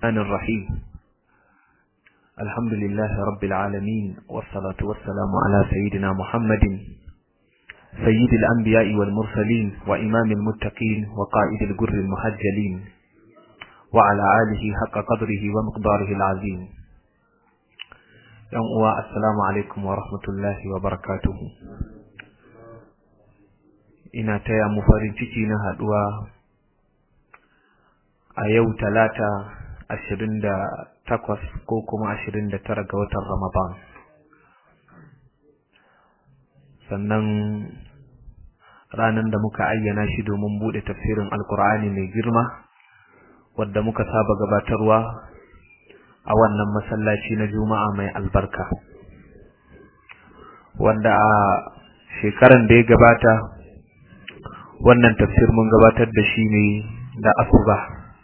الرحمن الرحيم الحمد لله رب العالمين والصلاة والسلام على سيدنا محمد سيد الأنبياء والمرسلين وإمام المتقين وقائد الجر المحجلين وعلى آله حق قدره ومقداره العظيم يوم السلام عليكم ورحمة الله وبركاته ina taya mu farin ciki na haduwa a yau talata ashirin da takwas ko kuma ashirin da tara ga watan ramadan sannan ranar da muka ayyana shi domin bude tafsirin alkur'ani mai girma wadda muka saba gabatarwa a wannan masallaci na juma'a mai albarka wanda a shekaran da ya gabata wannan tafsir mun gabatar da shi ne da asuba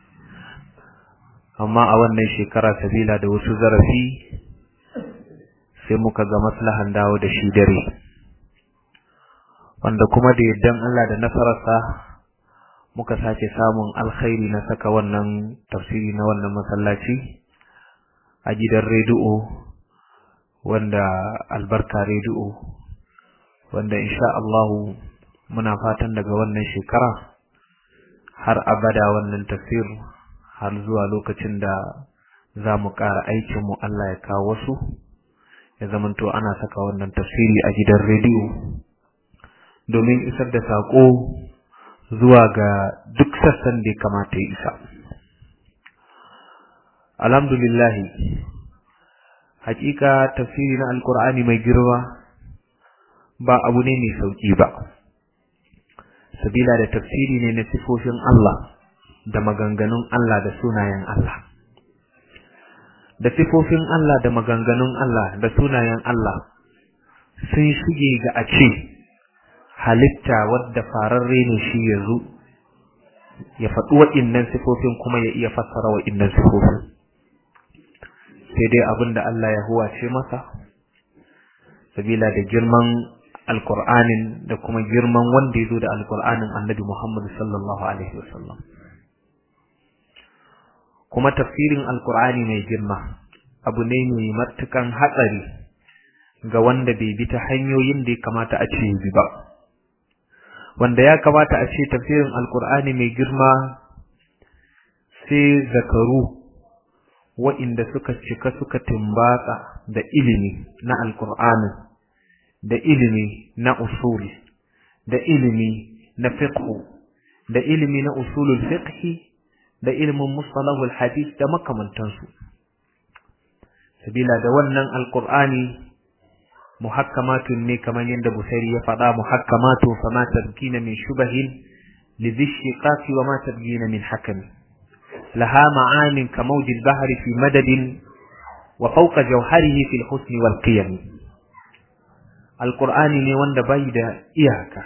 amma a wannan shekara sabila da wasu zarafi sai muka ga maslahan dawo da shi dare wanda kuma da yaddan Allah da nasararsa muka sake samun alkhairi na saka wannan tafsiri na wannan masallaci a gidan rediyo wanda albarka rediyo wanda insha Allahu muna fatan daga wannan shekara har abada wannan tafsir har zuwa lokacin da za mu ƙara aikinmu Allah ya kawo wasu ya zamanto ana saka wannan tafsiri a gidan rediyo domin isar da saƙo zuwa ga duk sassan da ya kamata ya isa alhamdulillahi hakika tafsiri na alkur'ani mai girma ba abu ne mai sauƙi ba sabila da tafsiri ne na sifofin Allah da maganganun Allah da sunayen Allah da sifofin Allah da maganganun Allah da sunayen Allah sun shige ga a ce halitta wadda fararre ne shi ya zo ya faɗi waɗannan sifofin kuma ya iya fassara waɗannan sifofin sai dai abin da Allah ya huwace masa sabila da girman alkur'anin da kuma girman wanda ya zo da alkur'anin annabi Muhammad sallallahu alaihi wasallam kuma tafsirin alkur'ani mai girma abu ne mai matukan hatsari ga wanda bai bi ta hanyoyin da ya kamata a ce bi ba wanda ya kamata a ce tafsirin alkur'ani mai girma sai zakaru wa'inda suka cika suka timbatsa da ilimi na alkur'anin da ilimi na usul da ilimi na fiqh da ilimi na usulul fiqh da ilimin mustalahul hadith da makamantansu sabila da wannan alqur'ani muhakkamatun ne kamar yadda busairi ya faɗa muhakkamatun fama tabkina min shubahin lidhishiqaqi wa ma tabgina min hakami laha ma'anin kamawjil bahri fi madadin wa fawqa jawharihi fil husni wal qiyam alqur'ani ne wanda bai da iyaka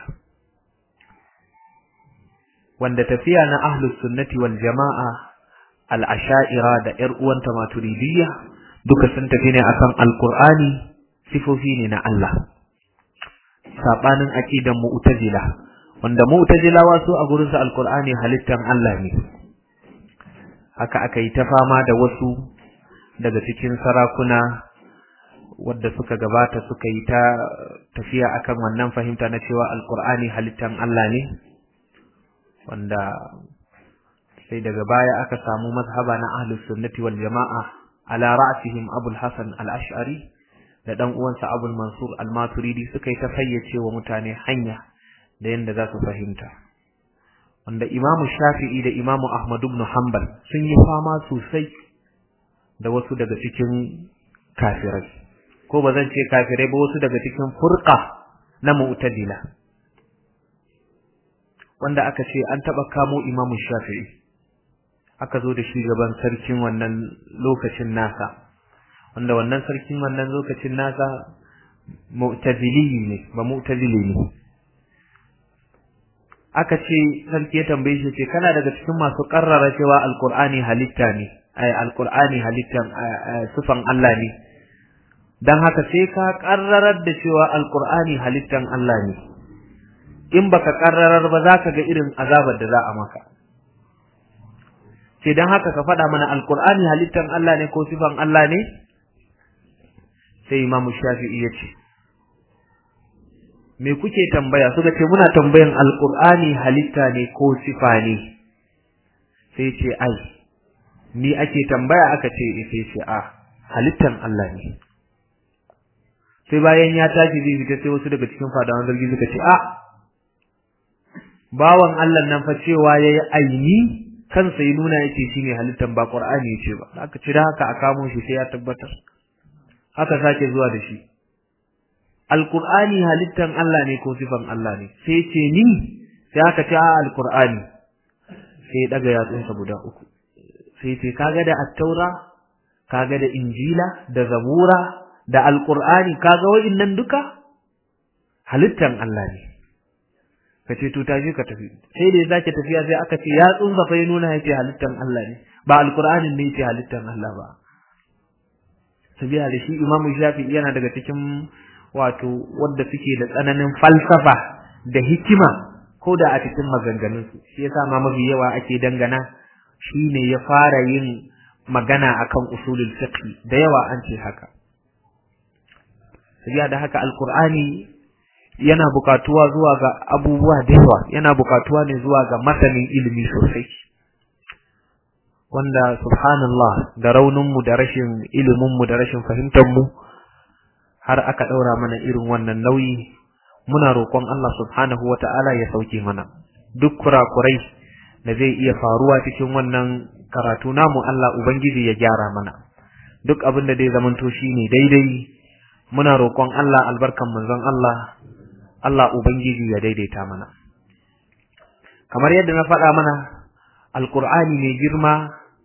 wanda tafiya na ahlus sunnati wal jama'a al-asha'ira da ƴar uwanta maturidiyya duka sun tafi ne akan alqur'ani sifofi ne na Allah sabanin aqidan mu'tazila wanda mu'tazilawa su a gurin su alqur'ani halittan Allah ne haka aka yi ta fama da wasu daga cikin sarakuna wadda suka gabata suka yi ta tafiya akan wannan fahimta na cewa alqur'ani halittan Allah ne wanda sai daga baya aka samu mazhaba na ahlus sunnati wal jama'a ala ra'sihim abul hasan al-ash'ari da dan uwansa abul mansur al-maturidi suka yi ta fayyace wa mutane hanya da yanda za su fahimta wanda imamu shafi'i da imamu ahmad ibn hanbal sun yi fama sosai da wasu daga cikin kafirai ko ba zan ce kafirai ba wasu daga cikin furqa na mu'tazila wanda aka ce an taba kamo imamu shafi'i aka zo da shi gaban sarkin wannan lokacin nasa wanda wannan sarkin wannan lokacin nasa mu'tazili ne ba mu'tazili ne aka ce sarki ya tambaye shi ce kana daga cikin masu karrara cewa alqur'ani halitta ne ay alqur'ani halittan sufan Allah ne dan haka sai ka karrarar da cewa alqur'ani halittan Allah ne in baka karrarar ba za ka ga irin azabar da za a maka sai dan haka ka faɗa mana alqur'ani halittan Allah ne ko sifan Allah ne sai imamu shafi'i ya ce me kuke tambaya suka ce muna tambayan alqur'ani halitta ne ko sifa ne sai ce ai ni ake tambaya aka ce sai ce a halittan Allah ne sai bayan ya tashi zai fita sai wasu daga cikin fadawan zargi suka ce a bawan Allah nan fa cewa yayi aini kansa ya nuna yake shine halittan ba Qur'ani yace ba aka ce da haka a kamo shi sai ya tabbatar haka sake zuwa da shi Alqur'ani halittan Allah ne ko sifan Allah ne sai ce ni sai aka ce a Alqur'ani sai daga yatsunsa guda uku sai ce kaga da at-taura kaga da injila da zabura da alqur'ani kaga wa'innan duka halittan Allah ne kace to taje ka tafi sai da zake tafiya sai aka ce ya tsunza fa ya nuna yace halittan Allah ne ba alqur'anin ne yace halittan Allah ba sabiya da shi imamu shafi yana daga cikin wato wanda suke da tsananin falsafa da hikima ko da a cikin maganganunsu shi yasa ma mafi yawa ake dangana shine ya fara yin magana akan usulul fiqh da yawa an ce haka sabiya da haka alqur'ani yana bukatuwa zuwa ga abubuwa da yawa yana bukatuwa ne zuwa ga masanin ilimi sosai wanda subhanallah da raunin mu da rashin ilimin mu da rashin fahimtar mu har aka daura mana irin wannan nauyi muna roƙon Allah subhanahu wata'ala ya sauke mana duk kurakurai da zai iya faruwa cikin wannan karatu namu Allah ubangiji ya gyara mana duk abin da zai zamanto shine daidai muna roƙon Allah albarkan manzon Allah Allah ubangiji ya daidaita mana kamar yadda na faɗa mana alkur'ani mai girma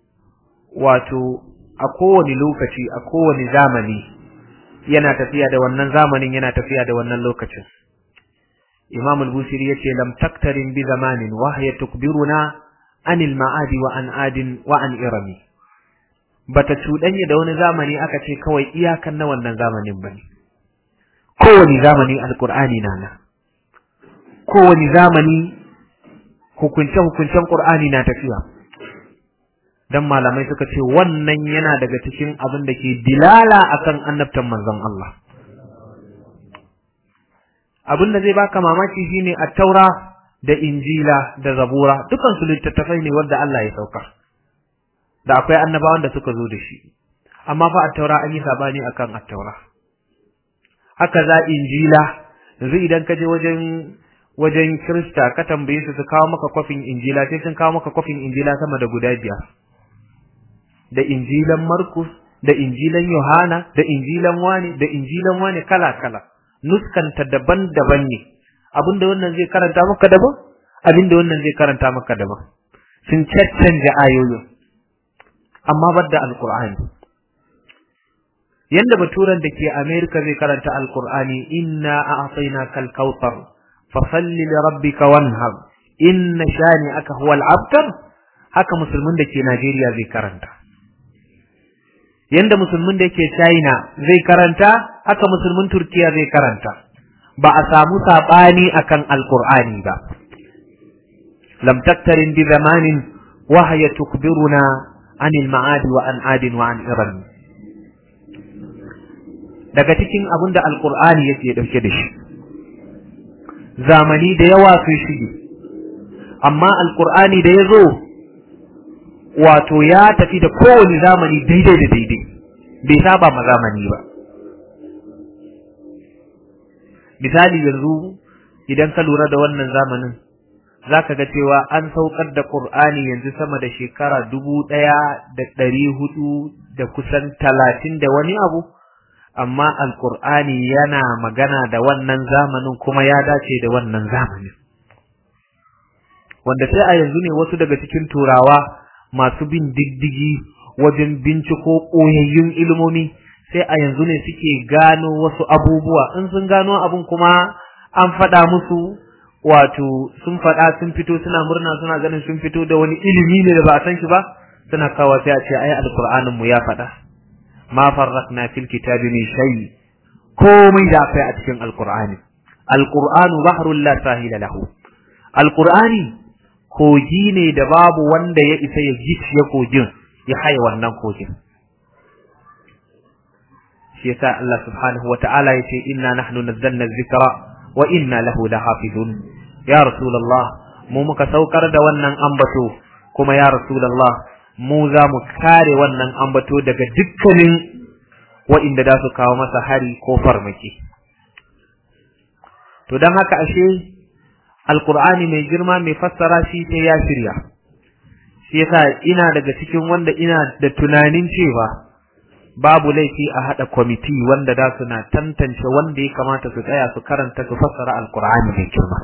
wato a kowane lokaci a kowane zamani yana tafiya da wannan zamanin yana tafiya da wannan lokacin Imam al-Busiri yace lam taktarin bi zamanin wa hiya tukbiruna anil ma'adi wa an adin wa an irami bata cuɗanya da wani zamani aka ce kawai iyakan na wannan zamanin bane kowane zamani alqur'ani na nan kowane zamani hukunce hukuncen qur'ani na tafiya dan malamai suka ce wannan yana daga cikin abin da ke dilala akan annabtan manzon Allah abin da zai baka mamaki shine at-taura da injila da zabura dukan su littattafai ne wanda Allah ya sauka da akwai annabawan da suka zo da shi amma fa at-taura an yi sabani akan at-taura haka za injila yanzu idan ka je wajen wajen Kirista ka tambaye su su kawo maka kofin injila sai sun kawo maka kofin injila sama da guda biyar da injilan Markus da injilan Yohana da injilan wani da injilan wani kala kala nuskanta daban-daban ne abinda wannan zai karanta maka daban abinda wannan zai karanta maka daban sun caccanja ayoyin amma badda alqur'ani yanda baturan da ke America zai karanta alqur'ani inna a'tainakal kautsar fasalli li rabbika wanhar inna shani'aka huwal abtar haka musulmin da ke Najeriya zai karanta yanda musulmin da yake China zai karanta haka musulmin Turkiya zai karanta ba a samu sabani akan alqur'ani ba lam taktarin bi zamanin wa hiya tukbiruna anil ma'adi wa an adin wa an iran daga cikin abin da alqur'ani yake dauke da shi zamani da yawa sun shige amma alqur'ani da yazo wato ya tafi da kowane zamani daidai da daidai bai saba ma zamani ba misali yanzu idan ka lura da wannan zamanin zaka ga cewa an saukar da Qur'ani yanzu sama da shekara dubu ɗaya da ɗari hudu da kusan talatin da wani abu amma alƙur'ani yana magana da wannan zamanin kuma ya dace da wannan zamanin wanda sai a yanzu ne wasu daga cikin turawa masu bin diddigi wajen binciko ɓoyayyun ilimomi sai a yanzu ne suke gano wasu abubuwa in sun gano abun kuma an faɗa musu wato sun faɗa sun fito suna murna suna ganin sun fito da wani ilimi ne da ba a san shi ba suna kawo sai a ce ai alqur'anin mu ya faɗa ma farraqna fil kitabi min shay komai da akwai a cikin alqur'ani alqur'anu bahrul la sahila lahu alqur'ani kogi ne da babu wanda ya isa ya gicciye kogin ya haye wannan kogin shi yasa Allah subhanahu wata'ala ya ce inna nahnu nazzalna dhikra wa inna lahu lahafizun ya rasulullah mu muka saukar da wannan ambato kuma ya rasulullah mu za mu kare wannan ambato daga dukkanin wa'inda da su kawo masa hari ko farmaki to dan haka ashe alqur'ani mai girma mai fassara shi sai ya shirya shi yasa ina daga cikin wanda ina da tunanin cewa babu laifi a hada kwamiti wanda da suna tantance wanda ya kamata su tsaya su karanta su fassara alqur'ani mai girma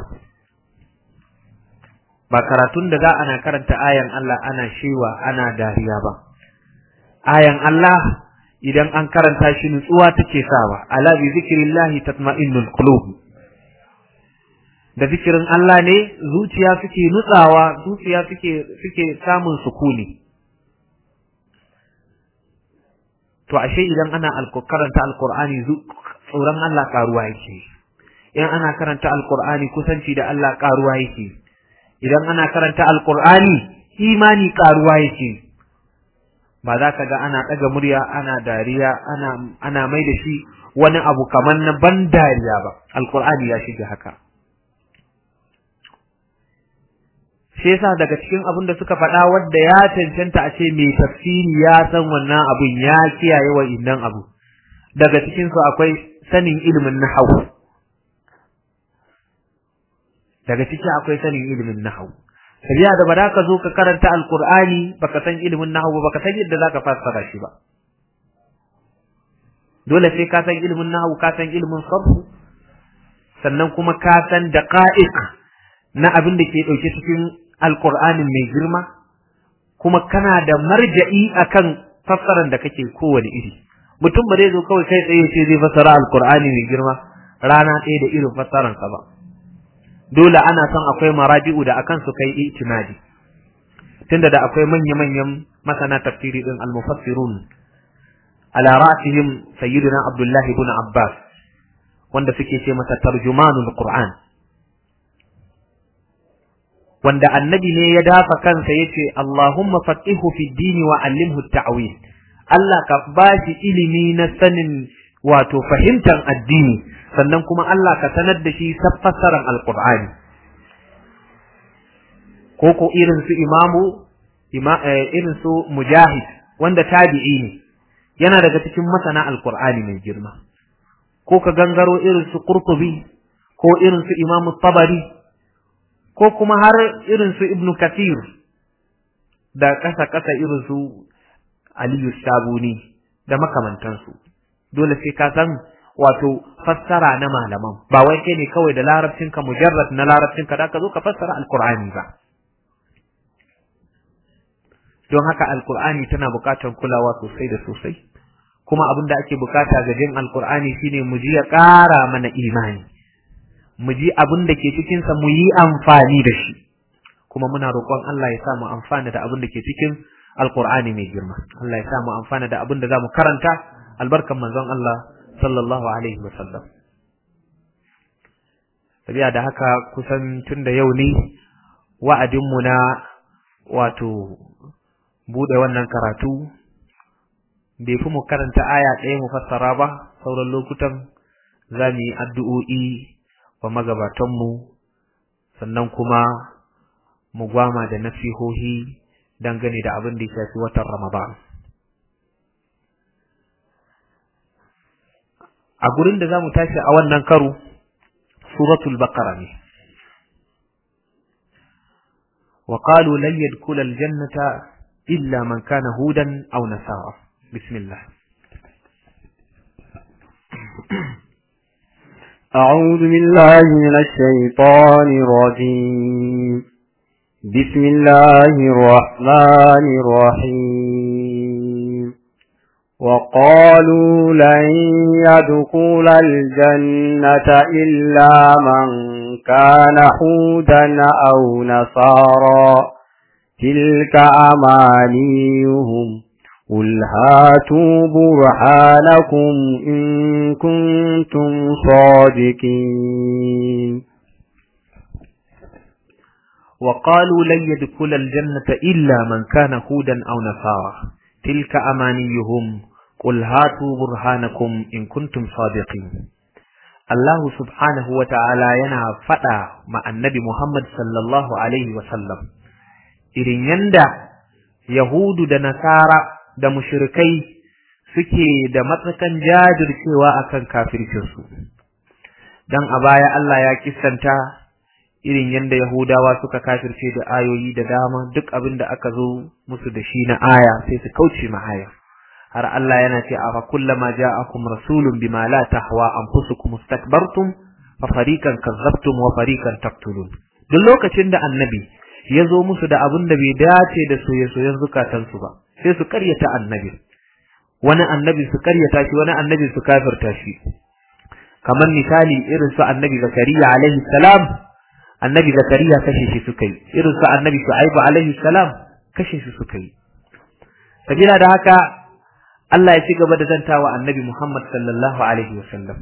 ba karatun da za ana karanta ayan Allah ana shewa ana dariya ba ayan Allah idan an karanta shi nutsuwa take sawa ala bi zikrillahi tatma'innul qulub da zikirin Allah ne zuciya suke nutsawa zuciya suke suke samun sukuni to ashe idan ana karanta alqur'ani tsoron Allah karuwa yake in ana karanta alqur'ani kusanci da Allah karuwa yake idan ana karanta alqur'ani imani karuwa yake ba za ka ga ana ɗaga murya ana dariya ana ana mai da shi wani abu kamar na ban dariya ba alqur'ani ya shiga haka shi yasa daga cikin abin da suka faɗa wadda ya cancanta a ce mai tafsiri ya san wannan abin ya kiyaye wa innan abu daga cikin su akwai sanin ilimin nahwu daga ciki akwai sanin ilimin nahwu sabiya da ba ka zo ka karanta alqur'ani baka san ilimin nahwu baka san yadda zaka fassara shi ba dole sai ka san ilimin nahwu ka san ilimin sarf sannan kuma ka san daqa'iq na abin da ke dauke cikin alqur'anin mai girma kuma kana da marja'i akan fassaran da kake kowane iri mutum ba zai zo kawai kai tsaye ce zai fassara alqur'ani mai girma rana ɗaya da irin fassaransa ba dole ana son akwai maraji'u da akan su kai itinadi tunda da akwai manya-manyan masana tafsiri din al-mufassirun ala ra'sihim sayyidina abdullahi ibn abbas wanda suke ce masa tarjumanul qur'an wanda annabi ne ya dafa kansa yace allahumma faqihu fi dini wa allimhu at-ta'wil Allah ka bashi ilimi na sanin wato fahimtar addini sannan kuma Allah ka sanar da shi fassarar alqur'ani ko ko irin su imamu irin su mujahid wanda tabi'i ne yana daga cikin masana alqur'ani mai girma ko ka gangaro irin su qurtubi ko irin su imamu tabari ko kuma har irin su ibnu kathir da kasa kasa irin su aliyu sabuni da makamantansu dole sai ka san wato fassara na malaman ba wai kai ne kawai da larabcinka mujarrad na larabcinka da ka zo ka fassara alqur'ani ba don haka alqur'ani tana buƙatar kulawa sosai da sosai kuma abin da ake bukata ga jin alqur'ani shine mu ji ya ƙara mana imani mu ji abin da ke cikin sa mu yi amfani da shi kuma muna roƙon Allah ya sa mu amfana da abin da ke cikin alqur'ani mai girma Allah ya sa mu amfana da abin da zamu karanta albarkan manzon Allah sallallahu alaihi wasallam tabiya da haka kusan tun da yau ne wa'adinmu na wato bude wannan karatu bai fi mu karanta aya ɗaya mu fassara ba sauran lokutan za mu yi addu'o'i wa magabatanmu sannan kuma mu gwama da nasihohi dangane da abin da ya shafi watan Ramadan. a gurin da zamu tashi a wannan karo suratul baqara ne wa qalu lan yadkhula aljannata illa man kana hudan aw nasara bismillah أعوذ بالله من الشيطان الرجيم بسم الله الرحمن الرحيم وقالوا لن يدخل الجنة إلا من كان حودا أو نصارا تلك أمانيهم قل هاتوا برهانكم إن كنتم صادقين wa qalu lan yadkhula aljannata illa man kana hudan aw nasara tilka amaniyuhum qul hatu burhanakum in kuntum sadiqin Allah subhanahu wa ta'ala yana faɗa ma annabi Muhammad sallallahu Alaihi wasallam, irin yanda Yahudu da Nasara da mushrikai suke da matsakan jajircewa akan kafircinsu. Don a baya Allah ya kisanta irin yanda Yahudawa suka kafirce da ayoyi da dama duk abin da aka zo musu da shi na aya sai su kauce ma aya. har Allah yana ce a kullama ja'akum rasulun bima la tahwa anfusukum mustakbartum fa fariqan kazzabtum wa fariqan taqtulun duk lokacin da annabi ya zo musu da abin da bai dace da soye-soyen zukatansu ba sai su karyata annabi wani annabi su karyata shi wani annabi su kafirta shi kamar misali irin su annabi zakariya alaihi salam annabi zakariya kashe shi suka yi irin su annabi shu'aibu alaihi salam kashe shi suka yi sabila da haka Allah ya ci gaba da zantawa annabi Muhammad sallallahu Alaihi wasallam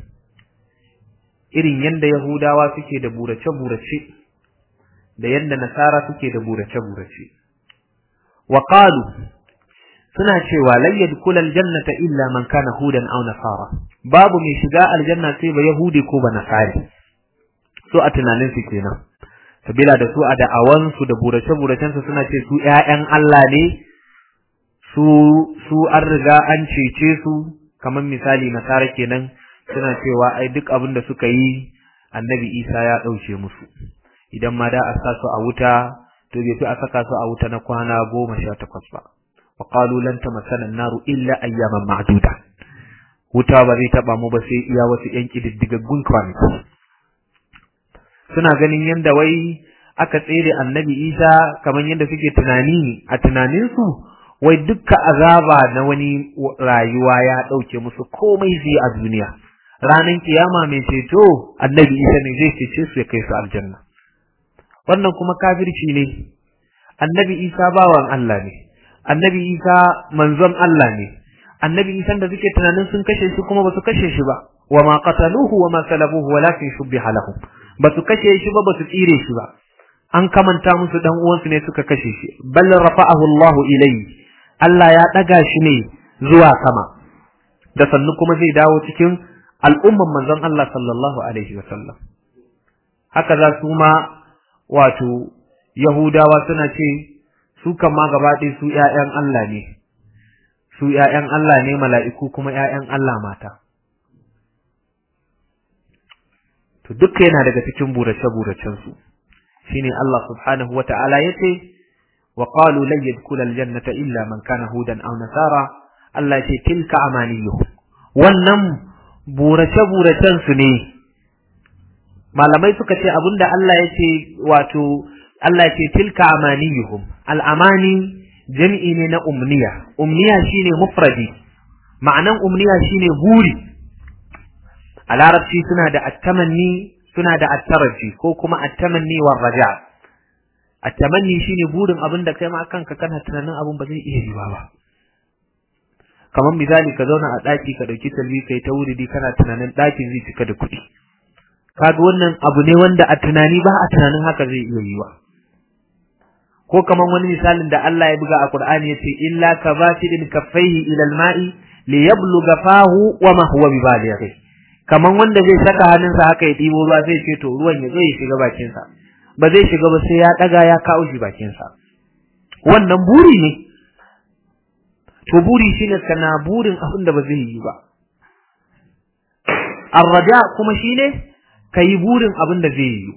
irin yadda Yahudawa suke da burace-burace da yadda Nasara suke da burace-burace. Wa qalu suna cewa lan yadkhul aljannata illa man kana hudan aw nasara babu mai shiga aljanna sai ba yahudi ko ba nasari so a tunanin su kenan sabila da su a da'awan su da burace-buracen su suna ce su ƴaƴan Allah ne su su an riga an cece su kamar misali nasara kenan suna cewa ai duk abin da suka yi annabi isa ya ɗauke musu idan ma da a sa su a wuta to bai fi a saka su a wuta na kwana goma sha takwas ba wa qalu lan tamassana an-naru illa ayyaman ma'duda wuta ba zai taba mu ba sai iya wasu yan kididdigaggun kwanaki suna ganin yanda wai aka tsere annabi isa kamar yadda suke tunani a tunaninsu wai dukka azaba na wani rayuwa ya ɗauke musu komai zai a duniya ranar kiyama mai ceto annabi isa ne zai cece su ya kai su aljanna wannan kuma kafirci ne annabi isa bawan Allah ne annabi isa manzon Allah ne annabi isa da suke tunanin sun kashe shi kuma basu kashe shi ba wa ma qataluhu wa ma salabuhu walakin shubbiha lahum basu kashe shi ba basu tsire shi ba an kamanta musu dan uwansu ne suka kashe shi bal rafa'ahu Allah ilayhi Allah ya daga shi ne zuwa sama da sannu kuma zai dawo cikin al'umman manzon Allah sallallahu alaihi wa sallam haka za su ma wato Yahudawa suna ce su kan ma gaba ɗaya su ‘ya'yan Allah ne, su ‘ya'yan Allah ne mala'iku kuma ‘ya'yan Allah mata. To duka yana daga cikin burace-buracensu, shi ne Allah subhanahu wa ta'ala ya ce, wa ƙalu lan yadkhula aljannata illa man kana hudan aw nasara Allah ya ce tilka amaniyuhum wannan burace-buracensu ne malamai suka ce abinda Allah ya ce wato Allah ce tilka amaniyuhum al'amani jami'i ne na umniya umniya shine mufradi ma'anan umniya shine buri a larabci suna da attamanni suna da attaraji ko kuma attamanni war raja attamanni shine burin abin da kai ma kanka kana tunanin abin ba zai iya yiwa ba kamar misali ka zauna a ɗaki ka ɗauki talbi kai ta wuridi kana tunanin ɗakin zai cika da kuɗi kaga wannan abu ne wanda a tunani ba a tunanin haka zai iya yiwa ko kaman wani misalin da Allah ya buga a Qur'ani yace illa kabasidin kaffaihi ila al-ma'i li yabluga fahu wa ma huwa bibalighi kaman wanda zai saka hannunsa haka ya dibo ruwa zai ce to ruwan ya zo ya shiga bakin sa ba zai shiga ba sai ya daga ya kawo shi bakin sa wannan buri ne to buri shine kana burin abin da ba zai yi ba arraja kuma shine kai burin abin da zai yi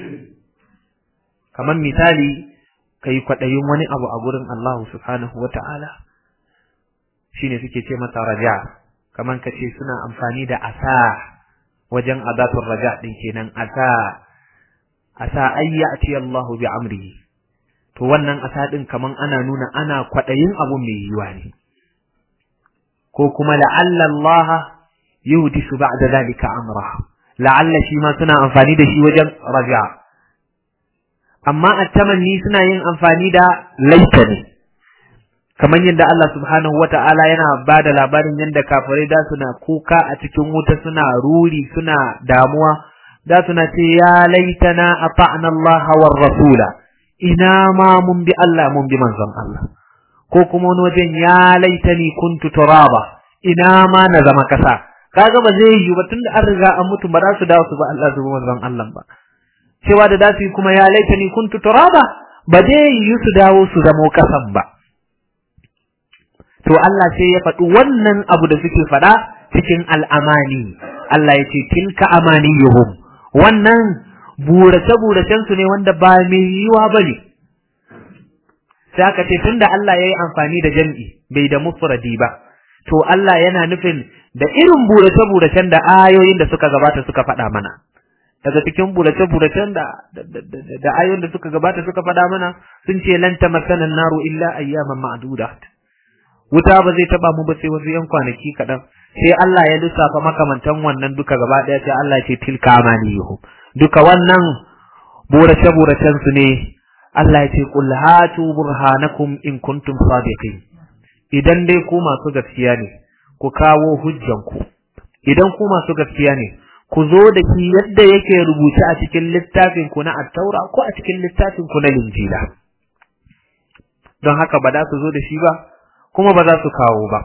kaman misali ka yi kwaɗayin wani abu a gurin Allah subhanahu wa ta'ala shi ne suke ce masa raja, kamar ka ce suna amfani da asa wajen azatun raja ɗin kenan asa, asa ayya ce Allahu bi amri. To wannan asa ɗin kamar ana nuna ana kwaɗayin abu mai yiwa ne. Ko kuma la'alla Allah yuhdi su ba'da zalika amra. La'alla shi ma suna amfani da shi wajen raja. amma attamanni suna yin amfani da laita ne kamar yadda Allah subhanahu wata'ala yana ba da labarin yadda kafirai da suna kuka a cikin wuta suna ruri suna damuwa da suna ce ya laitana ata'na Allah war rasula ina ma mun bi Allah mun bi manzon Allah ko kuma wani wajen ya laitani kuntu turaba ina ma na zama kasa kaga ba zai yi ba tunda an riga an mutu ba za su dawo su ba Allah su bi manzon Allah ba cewa da dasu kuma ya laitani kuntu turaba ba zai yi su dawo su zamo kasan ba to Allah sai ya faɗi wannan abu da suke faɗa cikin al'amani Allah ya ce tilka amaniyuhum wannan burace-buracen su ne wanda ba mai yiwa ba ne sai aka ce tunda Allah ya yi amfani da jam'i bai da mufradi ba to Allah yana nufin da irin burace-buracen da ayoyin da suka gabata suka faɗa mana daga cikin burace-buracen da da ayoyin da suka gabata suka faɗa mana sun ce lan tamassana naru illa ayyaman ma'dudat wuta ba zai taba mu ba sai wasu yan kwanaki kaɗan sai Allah ya lissafa makamantan wannan duka gaba ɗaya sai Allah ya ce tilka amaniyuhum duka wannan burace-buracen su ne Allah ya ce qul hatu burhanakum in kuntum sadiqin idan dai ku masu gaskiya ne ku kawo hujjanku idan ku masu gaskiya ne ku zo da shi yadda yake rubuce a cikin littafin ku na at-taura ko a cikin littafin ku na linjila don haka ba za su zo da shi ba kuma ba za su kawo ba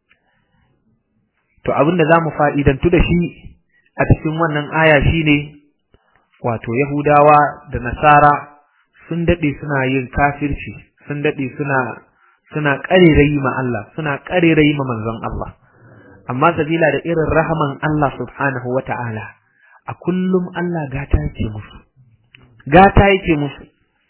to abin da za mu fa'idantu da shi a cikin wannan aya shine wato yahudawa da nasara sun daɗe suna yin kafirci sun daɗe suna suna ƙarerayi ma Allah suna ƙarerayi ma manzon Allah amma sabila da irin rahaman Allah subhanahu wa ta'ala a kullum Allah gata yake musu gata yake musu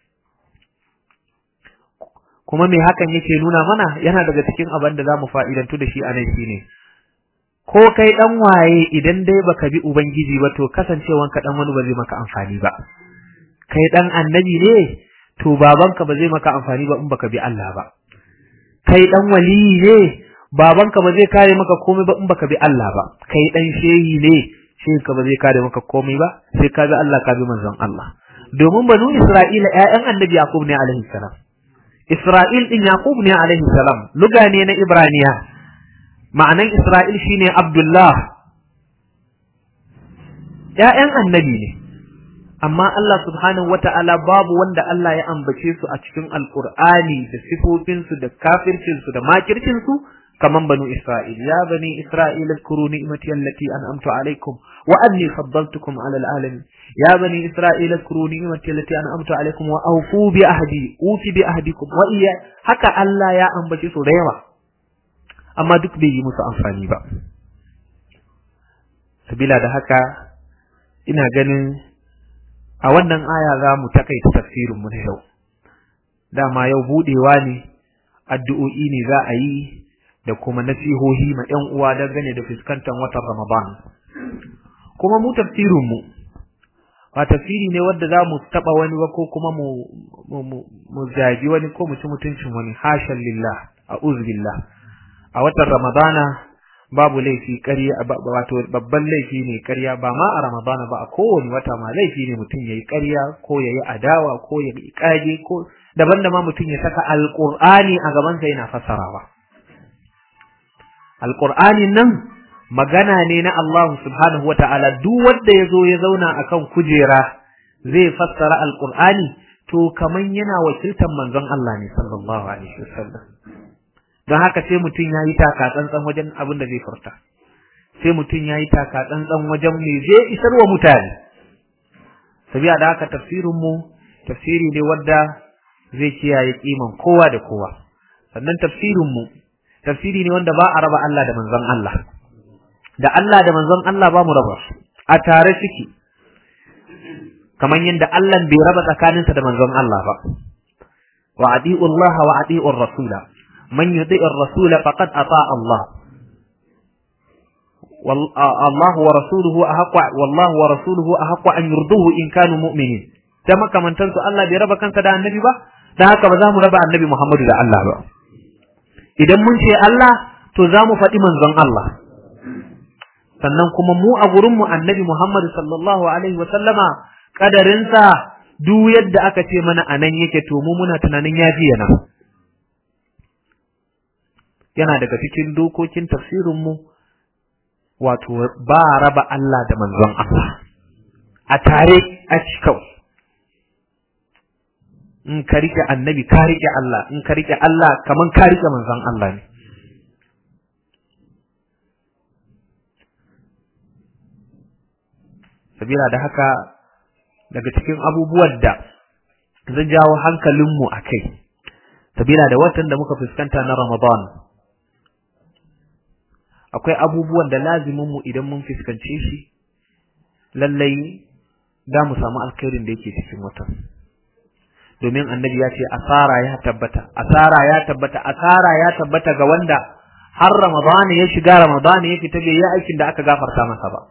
kuma me hakan yake nuna mana yana daga cikin abin da zamu fa'idantu da shi a nan shine ko kai dan waye idan dai baka bi ubangiji ba to kasancewan ka dan wani ba zai maka amfani ba kai dan annabi ne to babanka ba zai maka amfani ba in baka bi Allah ba kai dan waliyi ne babanka ba zai kare maka komai ba in baka bi Allah ba kai dan shehi ne shehinka ba zai kare maka komai ba sai ka bi Allah ka bi manzon Allah domin banu Isra'ila ƴaƴan annabi Yaqub ne alaihi salam Isra'il din Yaqub ne alaihi salam luga ne na Ibraniya ma'anan Isra'il shine Abdullah ƴaƴan annabi ne amma Allah subhanahu wata'ala babu wanda Allah ya ambace su a cikin Alƙur'ani da sifofinsu da kafircinsu da makircinsu kaman banu Isra'il ya bani Isra'il اذكروا نعمتي التي أنعمت عليكم وأني فضلتكم على العالمين يا بني إسرائيل اذكروا نعمتي التي أنعمت عليكم وأوفوا بأهدي أوفي بأهدكم وإيا haka Allah ya ambace su da yawa amma duk bai yi musu amfani ba sabila da haka ina ganin a wannan aya za mu takaita tafsirin mu na yau dama yau budewa ne addu'o'i ne za a yi da kuma nasihohi ma ƴan uwa dangane da fuskantar watan Ramadan kuma mu tafsirin mu ba tafsiri ne wanda za mu taba wani ba ko kuma mu mu mu zagi wani ko mu ci mutuncin wani hashan lillah a'udhu billah a watan Ramadana babu laifi ƙarya wato babban laifi ne ƙarya ba ma a Ramadana ba a kowane wata ma laifi ne mutum yayi ƙarya ko yayi adawa ko yayi kage ko daban da ma mutum ya saka alqur'ani a gaban sa yana fassarawa alqur'anin nan magana ne na Allah subhanahu wata'ala duk wanda yazo ya zauna akan kujera zai fassara alqur'ani to kaman yana wakiltar manzon Allah ne sallallahu alaihi wasallam don haka sai mutum ya yi taka tsantsan wajen abin da zai furta sai mutum ya yi taka tsantsan wajen me zai isar wa mutane sabiya da haka tafsirin mu tafsiri ne wanda zai kiyaye kiman kowa da kowa sannan tafsirin mu tafsiri ne wanda ba a raba Allah da manzon Allah da Allah da manzon Allah ba mu raba a tare suke kamar yadda Allah bai raba tsakaninsa da manzon Allah ba wa adi'u Allah wa adi'u rasula من يطيع الرسول فقد أطاع الله الله ورسوله أحق والله ورسوله أحق أن يرضوه إن كانوا مؤمنين كما كما تنسوا الله بربا كان كذا النبي با da haka ba za mu raba annabi Muhammadu da Allah ba idan mun ce Allah to za mu faɗi manzon Allah sannan kuma mu a gurinmu annabi Muhammadu sallallahu alaihi wa sallama kadarinsa duk yadda aka ce mana anan yake to mu muna tunanin ya fi yana yana daga cikin dokokin tafsirinmu wato ba raba Allah da manzon Allah a tare a cikau in ka rike annabi ka rike Allah in ka rike Allah kaman ka rike manzon Allah ne sabila da haka daga cikin abubuwan da zan jawo hankalinmu a kai sabila da watan da muka fuskanta na Ramadan akwai abubuwan da laziminmu idan mun fuskance shi lallai da mu samu alkhairin da yake cikin watan domin annabi ya ce asara ya tabbata asara ya tabbata asara ya tabbata ga wanda har Ramadan ya shiga Ramadan ya fita bai yi aikin da aka gafarta masa ba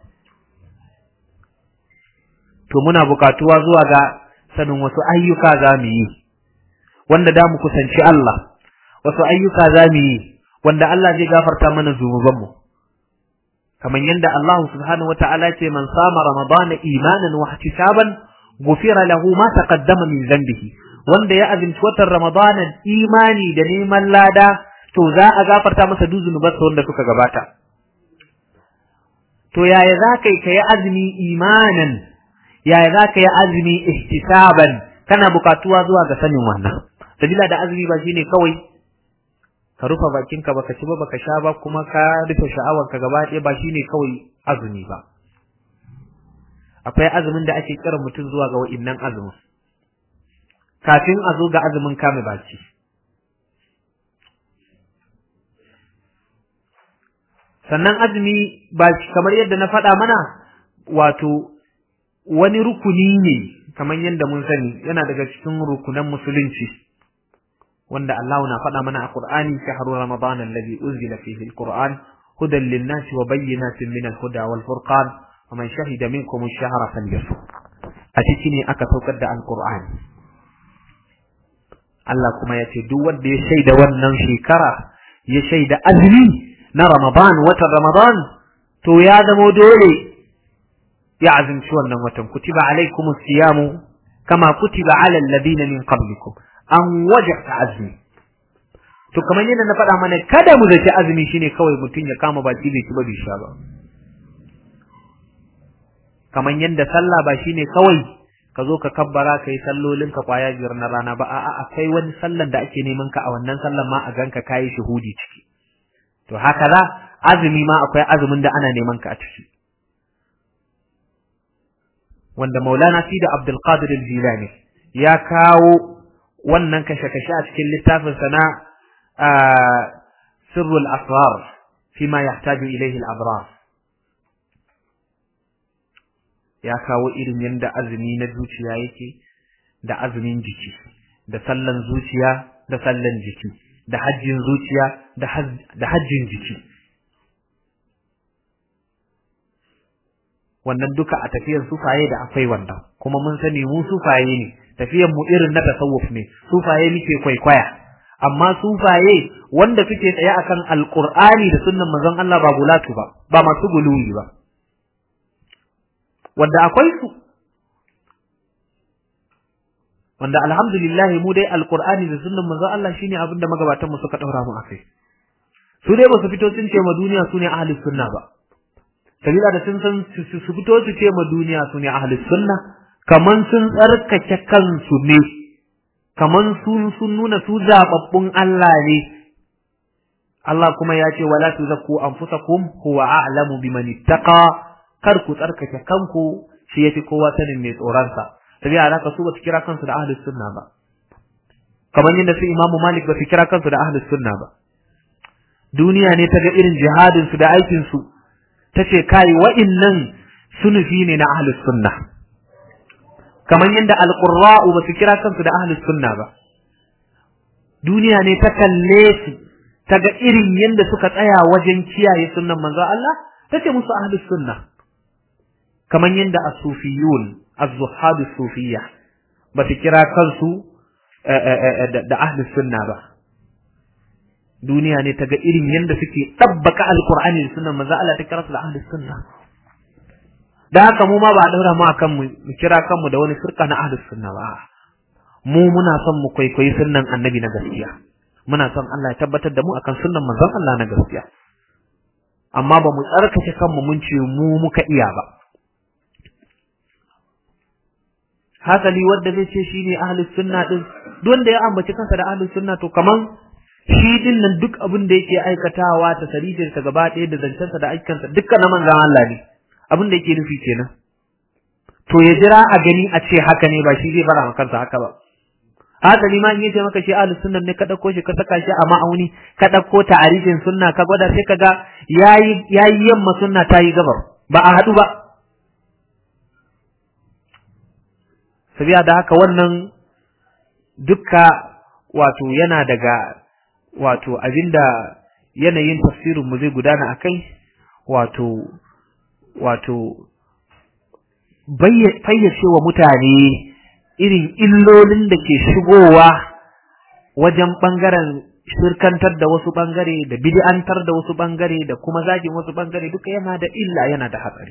to muna bukatuwa zuwa ga sanin wasu ayyuka za mu yi wanda da mu kusanci Allah wasu ayyuka za mu yi wanda Allah zai gafarta mana zunubanmu kamar yadda Allah subhanahu wata'ala ce man sama ramadana imanan wa ihtisaban gufira lahu ma taqaddama min dhanbihi wanda ya azumci watan ramadana imani da neman lada to za a gafarta masa duk zunubansa wanda suka gabata to yaya za ka yi kai azumi imanan yaya za ka yi azumi ihtisaban kana bukatuwa zuwa ga sanin wannan sabila da azumi ba shine kawai ka rufe bakinka baka ci ba baka sha ba kuma ka rufe sha'awarka gaba ɗaya ba shine kawai azumi ba akwai azumin da ake kira mutum zuwa ga wa'innan azumin kafin a zo ga azumin kame baki sannan azumi ba kamar yadda na faɗa mana wato wani rukuni ne kamar yadda mun sani yana daga cikin rukunan musulunci wanda Allah na faɗa mana a Qur'ani shahru ramadan alladhi unzila fihi alquran hudan lin-nasi wa bayyinatin min al-huda wal furqan wa man shahida minkum ash-shahra falyasum a ciki ne aka saukar da alqur'ani Allah kuma ya ce duk wanda ya shaida wannan shekara ya shaida azumi na ramadan watan ramadan to ya zamo dole ya azumci wannan watan kutiba alaikumus siyamu kama kutiba ala alladhina min qablikum an wajabta azumi to kamar yadda na faɗa mana kada mu zaci azumi shine kawai mutum ya kama baki bai ci ba bai sha ba kamar yadda sallah ba shine kawai ka zo ka kabbara ka yi sallolin ka kwaya biyar na rana ba a'a akwai wani sallan da ake neman ka a wannan sallan ma a ganka kayi shuhudi ciki to haka za azumi ma akwai azumin da ana neman ka a ciki wanda maulana sida abdul qadir al-jilani ya kawo wannan kashe-kashe a cikin littafinsa na sirrul asrar fi ma yahtaju ilayhi al-abrar ya kawo irin yadda azumi na zuciya yake da azumin jiki da sallan zuciya da sallan jiki da hajjin zuciya da hajjin jiki wannan duka a tafiyar sufaye da akwai wannan kuma mun sani mu sufaye ne tafiyan mu irin na tasawuf ne sufaye muke kwaikwaya amma sufaye wanda suke tsaye akan alqur'ani da sunnan manzon Allah ba bulatu ba ba masu guluwi ba wanda akwai su wanda alhamdulillah mu dai alqur'ani da sunnan manzon Allah shine abin da magabatan mu suka daura mu akai su dai ba su fito sun ce ma duniya su ne ahlus sunna ba sabila da sun san su fito su ce ma duniya su ne ahlus sunna kaman sun tsarkake kansu ne kaman sun sun nuna su zababbun Allah ne Allah kuma ya ce wala tuzakku anfusakum huwa a'lamu biman ittaqa kar ku tsarkake kanku shi yafi kowa sanin mai tsoron sa tabi alaka su ba su kira kansu da ahlus sunna ba kamar yadda su Imam Malik ba su kira kansu da ahlus sunna ba duniya ne ta ga irin jihadin su da aikin su tace kai wa'innan sunufi ne na ahlus sunna kamar yadda alqurra'u ba su kira kansu da ahlus sunna ba duniya ne ta kalle su ta ga irin yadda suka tsaya wajen kiyaye sunnan manzo Allah tace musu ahlus sunna kamar yadda as-sufiyun az-zuhad as-sufiyya ba su kira kansu da ahlus sunna ba duniya ne ta ga irin yadda suke tabbaka alqur'ani da sunnan manzo Allah ta kira su da ahlus sunna da haka mu ma ba a daura mu akan mu kira kanmu da wani firka na ahlus sunna ba mu muna son mu kwaikwayi sunnan annabi na gaskiya muna son Allah ya tabbatar da mu akan sunnan manzon Allah na gaskiya amma ba mu tsarkake kanmu mun ce mu muka iya ba hasali wanda zai ce shine ahlus sunna din duk wanda ya ambaci kansa da ahlus sunna to kaman shi din nan duk abin da yake aikatawa ta sarifin sa gaba ɗaya da zancensa da aikansa dukkan na manzon Allah ne abin da yake nufi kenan to ya jira a gani a ce haka ne ba shi zai fara kansa haka ba haka ni ma in yace maka shi ahlus sunna ne ka dauko shi ka saka shi a ma'auni ka dauko ta'arifin sunna ka gwada sai kaga yayi yayi yamma sunna ta yi gabar ba a hadu ba sabiya da haka wannan dukka wato yana daga wato abinda yanayin tafsirin mu zai gudana akai wato wato fayyace wa mutane irin illolin da ke shigowa wajen ɓangaren shirkantar da wasu ɓangare da bid'antar da wasu ɓangare da kuma zagin wasu ɓangare duka yana da illa yana da hatsari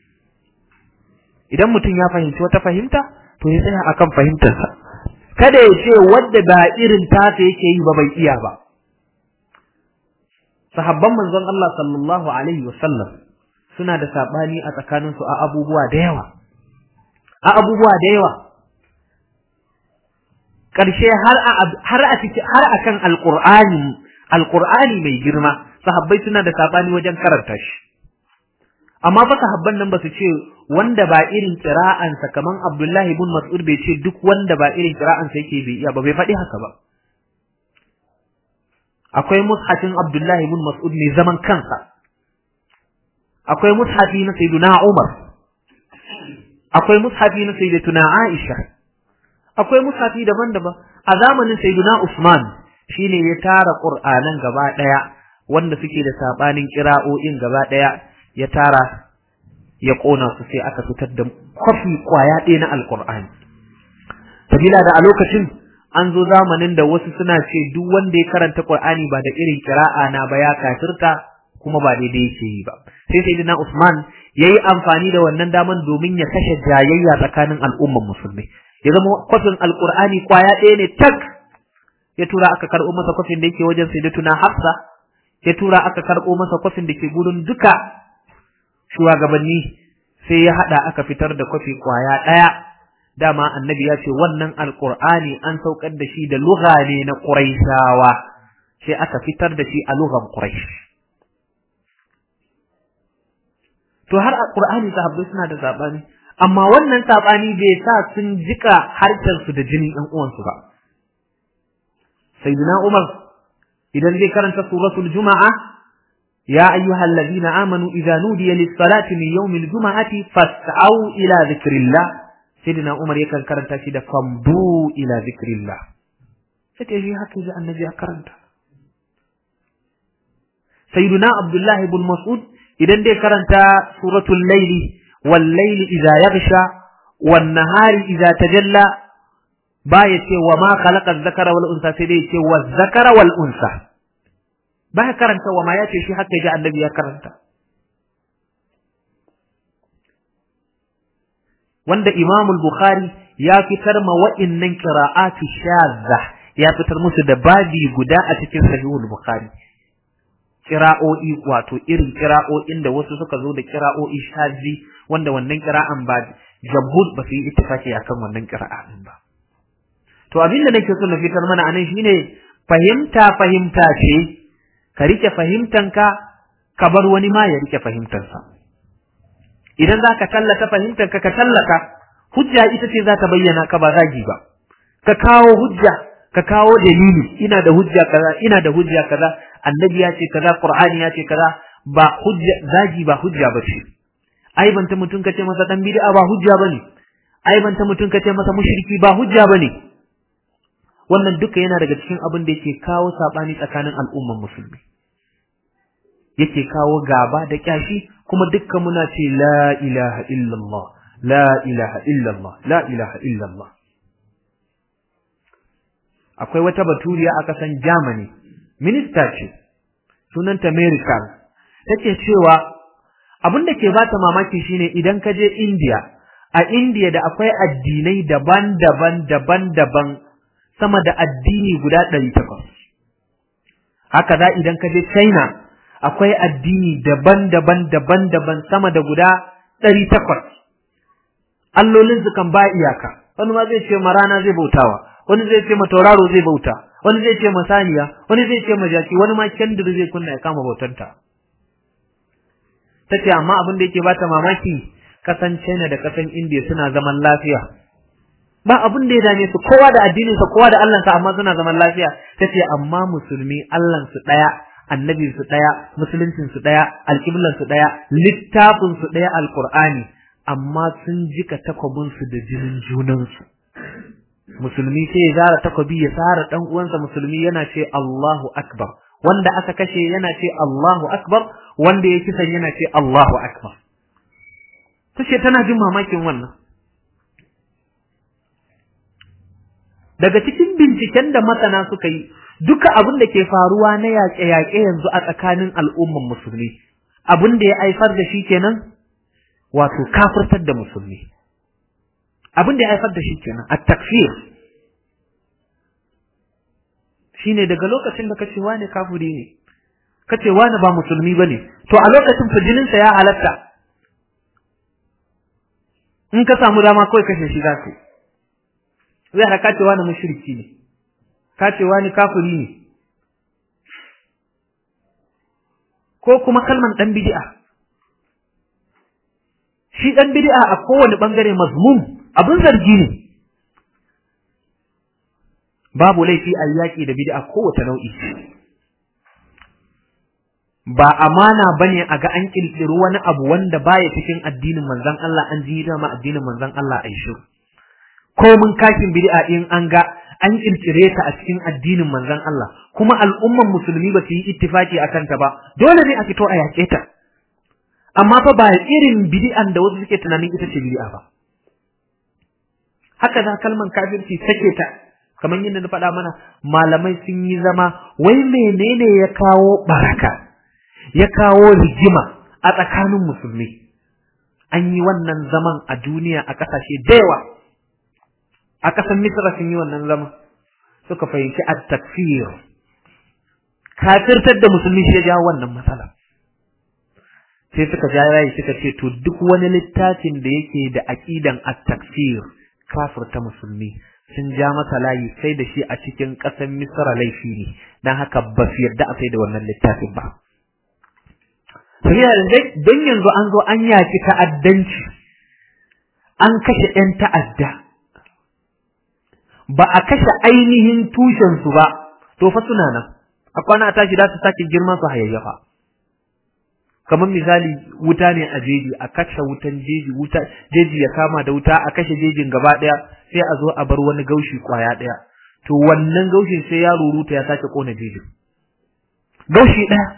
idan mutum ya fahimci wata fahimta to ya tsaya akan fahimtarsa kada ya ce wadda ba irin tasa yake yi ba bai iya ba sahabban manzon Allah sallallahu alaihi wasallam suna da sabani a tsakaninsu a abubuwa da yawa a abubuwa da yawa ƙarshe har a har a cikin har akan alqur'ani alqur'ani mai girma sahabbai suna da sabani wajen karanta shi amma fa sahabban nan ba su ce wanda ba irin qira'ansa kaman Abdullahi ibn Mas'ud bai ce duk wanda ba irin qira'ansa yake bai iya ba bai faɗi haka ba akwai mushafin Abdullahi ibn Mas'ud mai zaman kansa akwai mushafi na Sayyiduna Umar akwai mushafi na Sayyidatuna Aisha akwai mushafi daban-daban a zamanin Sayyiduna Usman shine ya tara Qur'anan gaba daya wanda suke da sabanin kira'o'in gaba daya ya tara ya kona su sai aka fitar da kwafi kwaya ɗaya na Alƙur'ani sabila da a lokacin an zo zamanin da wasu suna ce duk wanda ya karanta Qur'ani ba da irin kira'a na ba ya kafirta kuma ba daidai yake yi ba sai sayyidina Usman yayi amfani da wannan daman domin ya kashe jayayya tsakanin al'umman musulmi ya zama kwafin alqur'ani kwaya ɗaya ne tak ya tura aka karɓo masa kwafin da yake wajen sayyidatuna Hafsa ya tura aka karɓo masa kwafin da ke gurin duka shugabanni sai ya hada aka fitar da kwafi kwaya ɗaya dama annabi ya ce wannan alqur'ani an saukar da shi da lugha ne na quraishawa sai aka fitar da shi a lughan quraish to har alqur'ani sahabbai suna da sabani amma wannan sabani bai sa sun jika harkar su da jinin ɗan uwansu ba sayyidina umar idan zai karanta suratul juma'a ya ayyuhal ladina amanu idza nudiya lis-salati min yawmil juma'ati fas'au ila dhikrillah sayyidina umar yakan karanta shi da fambu ila dhikrillah sai shi haka ji annabi ya karanta sayyidina abdullah ibn mas'ud idan dai karanta suratul layli wal layli idza yaghsha wan nahari idza tajalla baya ce wa ma khalaqa dhakara wal unsa sai dai ce wa dhakara wal unsa baya karanta wa ma ya ce shi haka ji annabi ya karanta wanda Imam al-Bukhari ya fitar ma wa'innan qira'atu shadda ya fitar musu da babi guda a cikin sahihul Bukhari kira'o'i wato irin kira'o'in da wasu suka zo da kira'o'i shazi wanda wannan kira'an ba jamhur ba su yi ittifaki akan wannan kira'a din ba to abin da nake so na fitar mana anan shine fahimta fahimta ce ka rike fahimtanka ka bar wani ma ya rike fahimtarsa idan za ka tallata fahimtanka ka tallata hujja ita ce za ta bayyana ka ba zagi ba ka kawo hujja ka kawo dalili ina da hujja kaza ina da hujja kaza annabi ya ce kaza qur'ani ya ce kaza ba hujja zagi ba hujja bace aibanta mutum kace masa dan bid'a ba hujja bane aibanta mutum kace masa mushriki ba hujja bane wannan duka yana daga cikin abin da yake kawo sabani tsakanin al'umman musulmi yake kawo gaba da kyashi kuma dukkan muna ce la ilaha illallah la ilaha illallah la ilaha illallah akwai wata baturiya a kasan Germany minista ce sunanta Mary Carl take cewa abin da ke bata mamaki shine idan ka je India a India da akwai addinai daban-daban daban-daban sama da addini guda 800 haka za idan ka je China akwai addini daban-daban daban-daban sama da guda 800 allolin su kan ba iyaka wani ma zai ce ma rana zai bautawa wani zai ce ma tauraro zai bauta wani zai ce ma saniya wani zai ce ma jaki wani ma kendir zai kunna ya kama bautanta tace amma abin da yake bata mamaki kasan China da kasan India suna zaman lafiya ba abin da ya dame su kowa da addinin sa kowa da Allah sa amma suna zaman lafiya tace amma musulmi Allah su daya annabin su daya musuluncin su daya alqiblan su daya littafin su daya alqur'ani amma sun jika takwabin su da jinin junan su musulmi sai ya zara takwabi ya tsara dan uwansa musulmi yana ce Allahu akbar wanda aka kashe yana ce Allahu akbar wanda ya kisan yana ce Allahu akbar tace tana jin mamakin wannan daga cikin binciken da masana suka yi duka abin da ke faruwa na yaƙe-yaƙe yanzu a tsakanin al'umman musulmi abin da ya haifar da shi kenan wato kafirtar da musulmi abin da ya haifar da shi kenan a takfir shine daga lokacin da kace wani kafiri ne kace wani ba musulmi bane to a lokacin fijininsa ya halatta in ka samu dama kawai kashe shi zaka zai haka cewa na mushriki ne ka cewa ni kafiri ne ko kuma kalman dan bid'a shi dan bid'a a kowane bangare mazmum abin zargi ne babu laifi a yaki da bid'a kowace nau'i ba amana bane a ga an kirkiri wani abu wanda baya cikin addinin manzon Allah an ji dama addinin manzon Allah ai shiru ko mun kashin bid'a in an ga an kirkire ta a cikin addinin manzon Allah kuma al'umman musulmi ba su yi ittifaki akan ta ba dole ne a fito a yaƙe ta amma fa ba irin bid'an da wasu suke tunanin ita ce bid'a ba haka da kalman kafirci take ta kamar yadda na faɗa mana malamai sun yi zama wai menene ya kawo baraka ya kawo rigima a tsakanin musulmi an yi wannan zaman a duniya a ƙasashe da yawa a ƙasar Misra sun yi wannan zama suka fahimci at-takfir kafirtar da musulmi shi ya jawo wannan matsala sai suka ja rayi suka ce to duk wani littafin da yake da aqidan at-takfir kafirta musulmi sun ja masa layi sai da shi a cikin ƙasar Misra laifi ne dan haka ba su yarda a sai da wannan littafin ba sai don yanzu an zo an yaki ta'addanci an kashe 'yan ta'adda ba a kashe ainihin tushensu ba, to fa suna nan, a kwana a tashi za su sake girma su hayayyafa. Kamar misali wuta ne a jeji, a kashe wutan jeji, wuta, jeji ya kama da wuta, a kashe jejin gaba ɗaya, sai a zo a bar wani gaushi kwaya ɗaya. To wannan gaushin sai ya ruruta ya sake ƙona jejin. Gaushi ɗaya.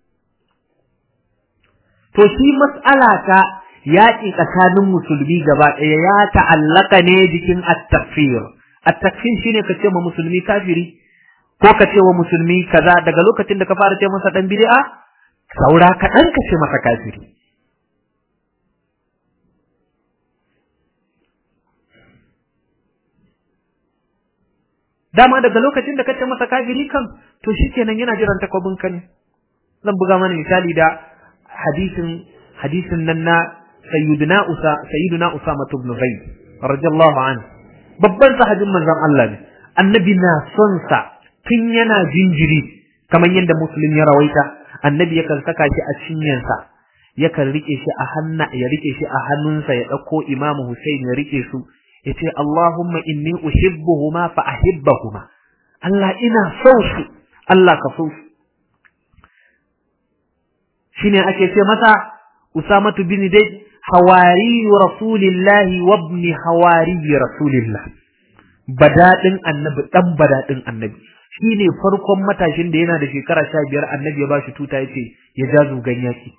To shi mas'ala ta yaƙi tsakanin musulmi gaba ɗaya ya ta'allaka ne jikin at-takfir. at-takfir shine ka ce ma musulmi kafiri ko ka ce wa musulmi kaza daga lokacin da ka fara ce masa dan bid'a saura ka dan ka ce masa kafiri dama daga lokacin da ka ce masa kafiri kan to shikenan yana jiran takwabin ka ne zan buga mana misali da hadisin hadisin nan na sayyidina usa sayyidina usama ibn zaid radiyallahu anhu babban sahabin manzon Allah ne annabi na son sa tun yana jinjiri kamar yadda muslim ya rawaita annabi yakan saka shi a cinyansa yakan rike shi a hanna ya rike shi a hannunsa ya dauko imamu Hussein ya rike su yace Allahumma inni uhibbuhuma fa ahibbahuma Allah ina son su Allah ka so su shine ake ce masa Usamatu bin Zaid hawari rasulillahi wa ibn hawari rasulillah badadin annabi dan badadin annabi shine farkon matashin da yana da shekara 15 annabi ya bashi tuta yace ya ja zugan yaki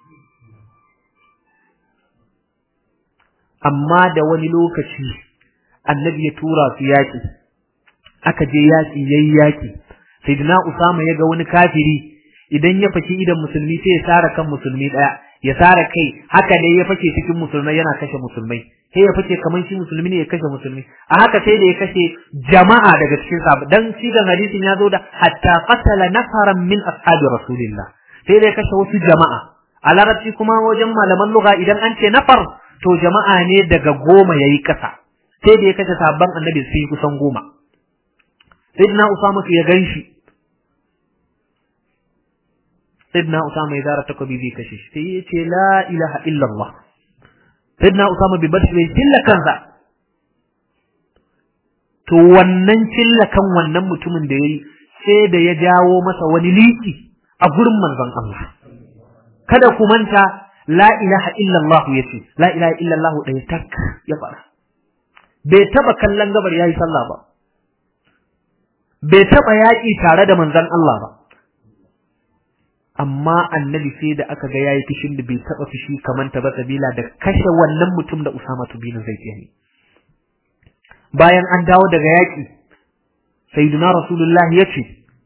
amma da wani lokaci annabi ya tura su yaki aka je yaki yayi yaki sayyidina usama ya ga wani kafiri idan ya faki idan musulmi sai ya sara kan musulmi daya ya sara kai haka dai ya fake cikin musulmai yana kashe musulmai sai ya fake kaman shi musulmi ne ya kashe musulmi a haka sai da ya kashe jama'a daga cikin sahabbai dan sigan hadisin ya zo da hatta qatala nafaran min ashabi rasulillah sai da ya kashe wasu jama'a a larabci kuma wajen malaman lugha idan an ce nafar to jama'a ne daga goma yayi kasa sai da ya kashe sabon annabi sai kusan goma sayyidina usama ya ganshi sayyidina usama ya zara takobi zai kashe shi sai ya ce la ilaha illallah sayyidina usama bai bar shi bai cilla kansa to wannan cilla kan wannan mutumin da yayi sai da ya jawo masa wani liki a gurin manzon Allah kada ku manta la ilaha illallah yace la ilaha illallah ɗaya tak ya fara bai taba kallon gabar yayi sallah ba bai taba yaƙi tare da manzon Allah ba amma annabi sai da aka ga yayi fishin da bai taba fishi kaman ta ba sabila da kashe wannan mutum da Usama bin Zaid yayi bayan an dawo daga yaƙi sayyidina rasulullahi yace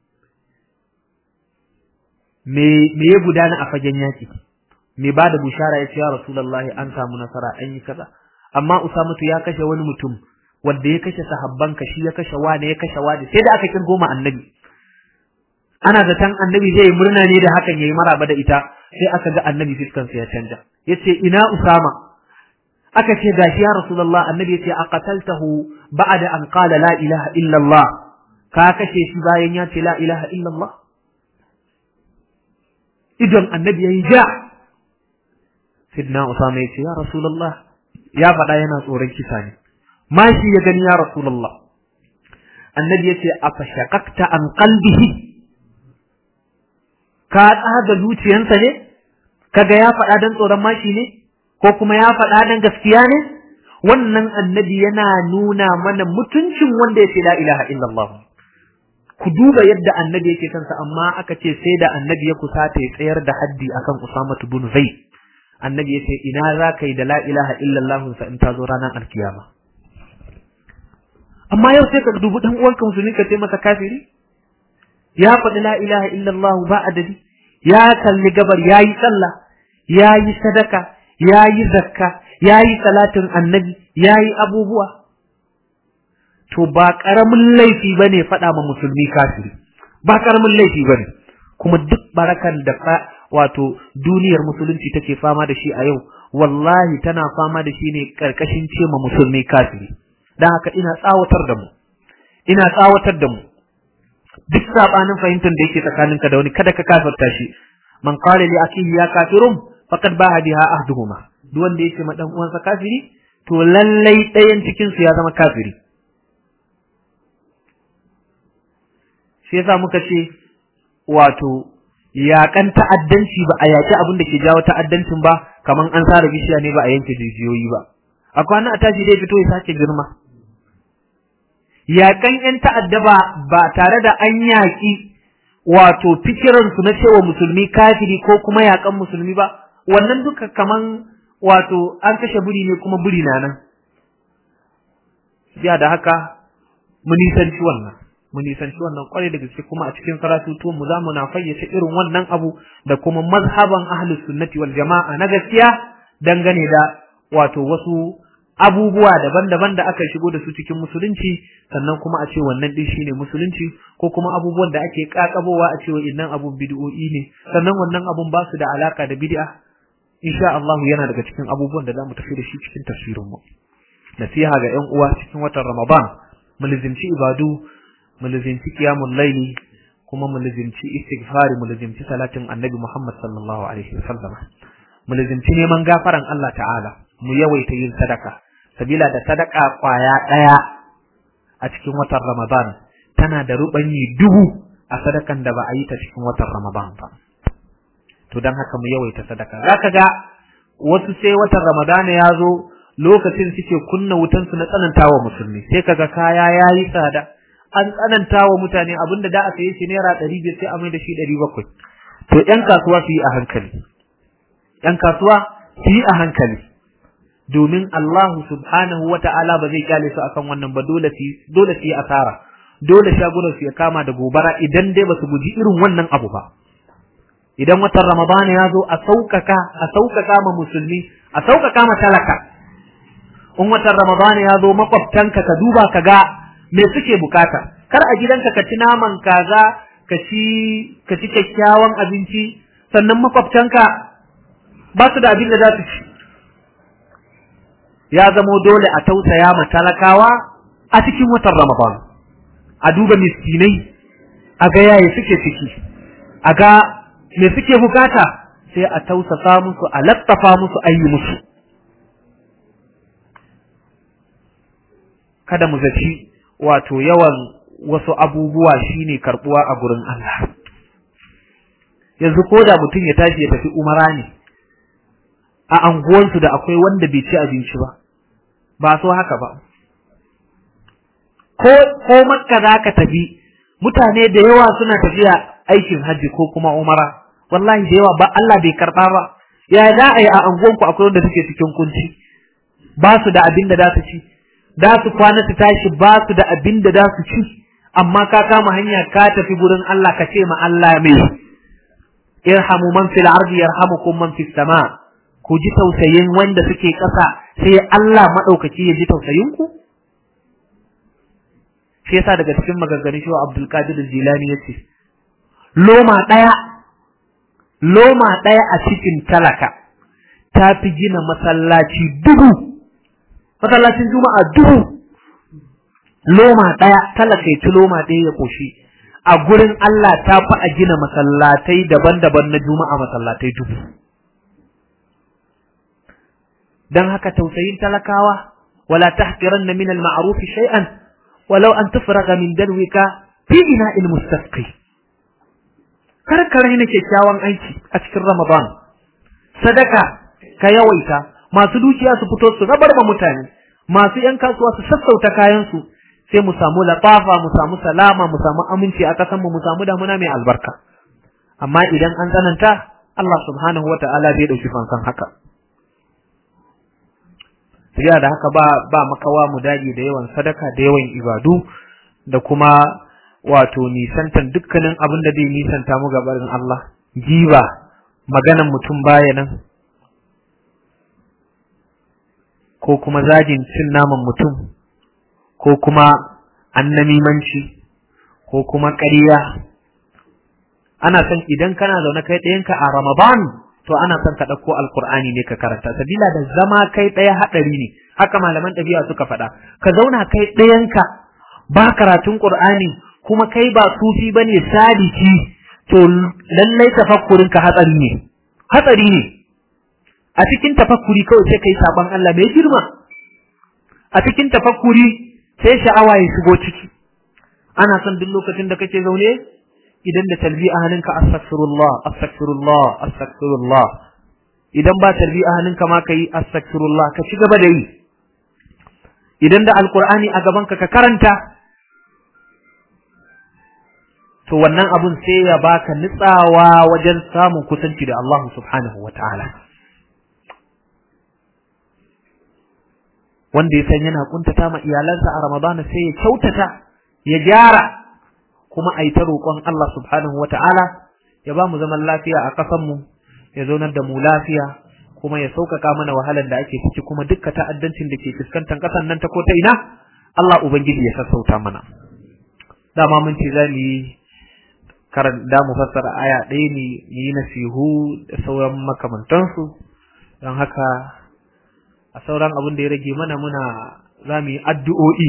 me me ya gudana a fagen yaƙi me ba da bushara yace ya rasulullahi an samu nasara an yi kaza amma Usama ya kashe wani mutum wanda ya kashe sahabban ka shi ya kashe wani ya kashe wani sai da aka kirgo ma annabi ana zaton annabi zai murna ne da hakan yayi maraba da ita sai aka ga annabi fiskan sa ya canja yace ina usama aka ce gashi ya rasulullah annabi yace aqataltahu ba'da an qala la ilaha illa allah ka kashe shi bayan ya ce la ilaha illa allah idan annabi yayi ja sidna usama yace ya rasulullah ya faɗa yana tsoron kisa ne mashi ya gani ya rasulullah annabi yace afashaqaqta an qalbihi ka tsaga zuciyansa ne kaga ya faɗa dan tsoron mashi ne ko kuma ya faɗa dan gaskiya ne wannan annabi yana nuna mana mutuncin wanda ya ce la ilaha illallah ku duba yadda annabi yake kansa amma aka ce sai da annabi ya kusata ya tsayar da haddi akan Usama bin Zaid annabi ya ce ina za ka yi da la ilaha illallah sa in ta zo ranar alkiyama amma yau sai ka dubi dan uwanka musulmi ka ce masa kafiri ya faɗi la ilaha illallah ba adadi ya kalli gabar yayi sallah yayi sadaka yayi zakka yayi salatin annabi yayi abubuwa to ba karamin laifi bane faɗa ma musulmi kafiri ba karamin laifi bane kuma duk barakan da wato duniyar musulunci take fama da shi a yau wallahi tana fama da shi ne karkashin ce ma musulmi kafiri dan haka ina tsawatar da mu ina tsawatar da mu duk sabanin fahimtar da yake tsakaninka da wani kada ka kafirta shi man qala li akihi ya kafirun faqad baha biha ahduhuma duk wanda yake ma dan uwansa kafiri to lallai ɗayan cikin su ya zama kafiri shi yasa muka ce wato yaƙan ta'addanci ba a yaƙi abin da ke jawo ta'addancin ba kaman an sare bishiya ne ba a yanke jijiyoyi ba a kwana a tashi dai fito ya sake girma yaƙan ‘yan ta'adda ba ba tare da an yaƙi wato fikiransu na cewa musulmi kafiri ko kuma yaƙan musulmi ba wannan duka kaman wato an kashe buri ne kuma buri na nan ya da haka mu nisanci wannan mu nisanci wannan kwarai da gaske kuma a cikin karatutuwan mu zamu na fayyace irin wannan abu da kuma mazhaban ahlus sunnati wal jama'a na gaskiya dangane da wato wasu abubuwa daban-daban da aka shigo da su cikin musulunci sannan kuma a ce wannan din shine musulunci ko kuma abubuwan da ake kakabowa a ce innan abun bid'o'i ne sannan wannan abun ba su da alaka da bid'a insha Allah yana daga cikin abubuwan da zamu tafi da shi cikin tafsirin mu nasiha ga ƴan uwa cikin watan Ramadan mu lizinci ibadu mu lizinci qiyamul layli kuma mu lizinci istighfari mu lizinci salatin annabi Muhammad sallallahu alaihi wasallam mu lizinci neman gafaran Allah ta'ala mu yawaita yin sadaka sabila da sadaka kwaya daya a cikin watan Ramadan tana da rubanyi dubu a sadakan da ba a yi ta cikin watan Ramadan ba to dan haka mu yawaita sadaka zaka ga wasu sai watan Ramadan ya zo lokacin suke kunna wutan su na tsanantawa musulmi sai kaga kaya yayi tsada an tsanantawa mutane abinda da a saye shi naira 500 sai a mai da shi 700 to yan kasuwa su yi a hankali yan kasuwa su yi a hankali domin Allah subhanahu wa ta'ala ba zai kyale su akan wannan ba dole su dole su yi asara dole shagunan su ya kama da gobara idan dai ba su guji irin wannan abu ba idan watan Ramadan ya zo a saukaka a saukaka ma musulmi a saukaka ma talaka in watan Ramadan ya zo makwabtanka ka duba ka ga me suke bukata kar a gidanka ka ci naman kaza ka ci ka ci kyakkyawan abinci sannan makwabtanka ba su da abin da za su ci ya zamo dole a tausaya ma talakawa a cikin watan Ramadan a duba miskinai a ga yaya suke ciki a ga me suke bukata sai a tausasa musu a lattafa musu a yi musu kada mu zaci wato yawan wasu abubuwa shine karbuwa a gurin Allah yanzu ko da mutum ya tashi ya tafi umara ne a anguwansu da akwai wanda bai ci abinci ba ba so haka ba ko ko makka za ka tafi mutane da yawa suna tafiya aikin hajji ko kuma umara wallahi da yawa ba Allah bai karba ba ya za a yi a anguwanku akwai wanda suke cikin kunci ba su da abin da za su ci da su kwana su tashi ba su da abin da za su ci amma ka kama hanya ka tafi gurin Allah ka ce ma Allah mai irhamu man fil ardi yarhamukum man fis sama ku ji tausayin wanda suke ƙasa sai Allah madaukaki ya ji tausayin ku shi yasa daga cikin maganganun shi Abdul Qadir Jilani yace loma daya loma daya a cikin talaka ta fi gina masallaci dubu masallacin juma'a dubu loma ɗaya talaka ya ci loma ɗaya ya koshi a gurin Allah ta fi a gina masallatai daban-daban na juma'a masallatai dubu dan haka tausayin talakawa wala tahqiranna min al-ma'ruf shay'an walau an tufraga min dalwika fi ina'il mustasqi kar ka raina kyakkyawan aiki a cikin Ramadan sadaka ka yawaita masu dukiya su fito su rabar ma mutane masu yan kasuwa su sassauta kayansu sai mu samu latafa mu samu salama mu samu aminci a kasan mu mu samu damuna mai albarka amma idan an tsananta Allah subhanahu wata'ala zai dauki fansan haka sai da haka ba ba makawa mu dage da yawan sadaka da yawan ibadu da kuma wato nisantan dukkanin abin da zai nisanta mu gabarin Allah giba maganan mutum baya nan ko kuma zagin cin naman mutum ko kuma annamimanci ko kuma ƙarya ana son idan kana zaune kai ɗayanka a Ramadan to ana son ka ɗauko alkur'ani ne ka karanta sabila da zama kai ɗaya haɗari ne haka malaman ɗabi'a suka faɗa ka zauna kai ɗayanka ba karatun ƙur'ani kuma kai ba sufi bane sadiki to lallai tafakkurin ka hatsari ne hatsari ne a cikin tafakkuri kawai sai kai saban Allah mai girma a cikin tafakkuri sai sha'awa ya shigo ciki ana son duk lokacin da kake zaune idan da talbi a hannunka astaghfirullah astaghfirullah astaghfirullah idan ba talbi a hannunka ma kai astaghfirullah ka ci gaba da yi idan da alqur'ani a gaban ka ka karanta to wannan abun sai ya baka nitsawa wajen samun kusanci da Allah subhanahu wataala wanda ya san yana kuntata ma iyalansa a Ramadana sai ya kyautata ya gyara kuma a yi ta roƙon Allah subhanahu wa ta'ala ya ba mu zaman lafiya a ƙasanmu ya zaunar da mu lafiya kuma ya sauƙaƙa mana wahalar da ake ciki kuma dukka ta'addancin da ke fuskantar ƙasan nan ta ko ta ina Allah Ubangiji ya sassauta mana dama mun ce za mu yi karan da mu fassara aya ɗaya ne mu yi nasihu da sauran makamantansu don haka a sauran abin da ya rage mana muna za mu yi addu'o'i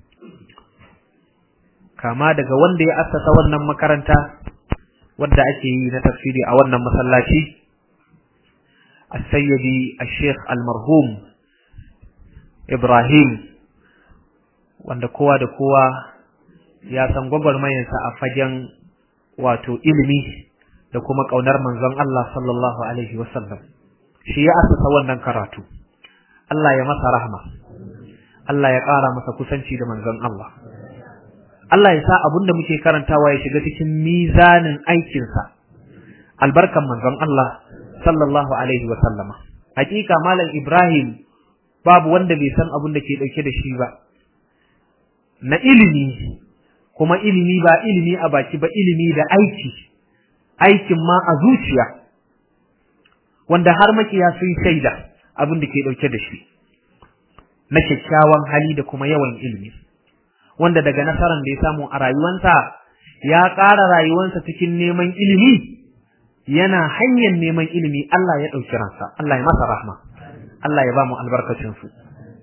kama daga wanda ya assasa wannan makaranta wadda ake yi na tafsiri a wannan masallaci as-sayyidi al-sheikh al-marhum Ibrahim wanda kowa da kowa ya san gwagwarmayarsa a fagen wato ilimi da kuma ƙaunar manzon Allah sallallahu alaihi wasallam shi ya assasa wannan karatu Allah ya masa rahma Allah ya ƙara masa kusanci da manzon Allah Allah ya sa abin da muke karantawa ya shiga cikin mizanin aikinsa albarkan manzon Allah sallallahu alaihi wa sallama hakika malam Ibrahim babu wanda bai san abin da ke dauke da shi ba na ilimi kuma ilimi ba ilimi a baki ba ilimi da aiki aikin ma a zuciya wanda har makiya sun shaida abin da ke dauke da shi na kyakkyawan hali da kuma yawan ilimi wanda daga nasarar da ya samu a rayuwansa ya ƙara rayuwansa cikin neman ilimi yana hanyar neman ilimi Allah ya ɗauki ransa Allah ya masa rahma Allah ya ba mu albarkacin su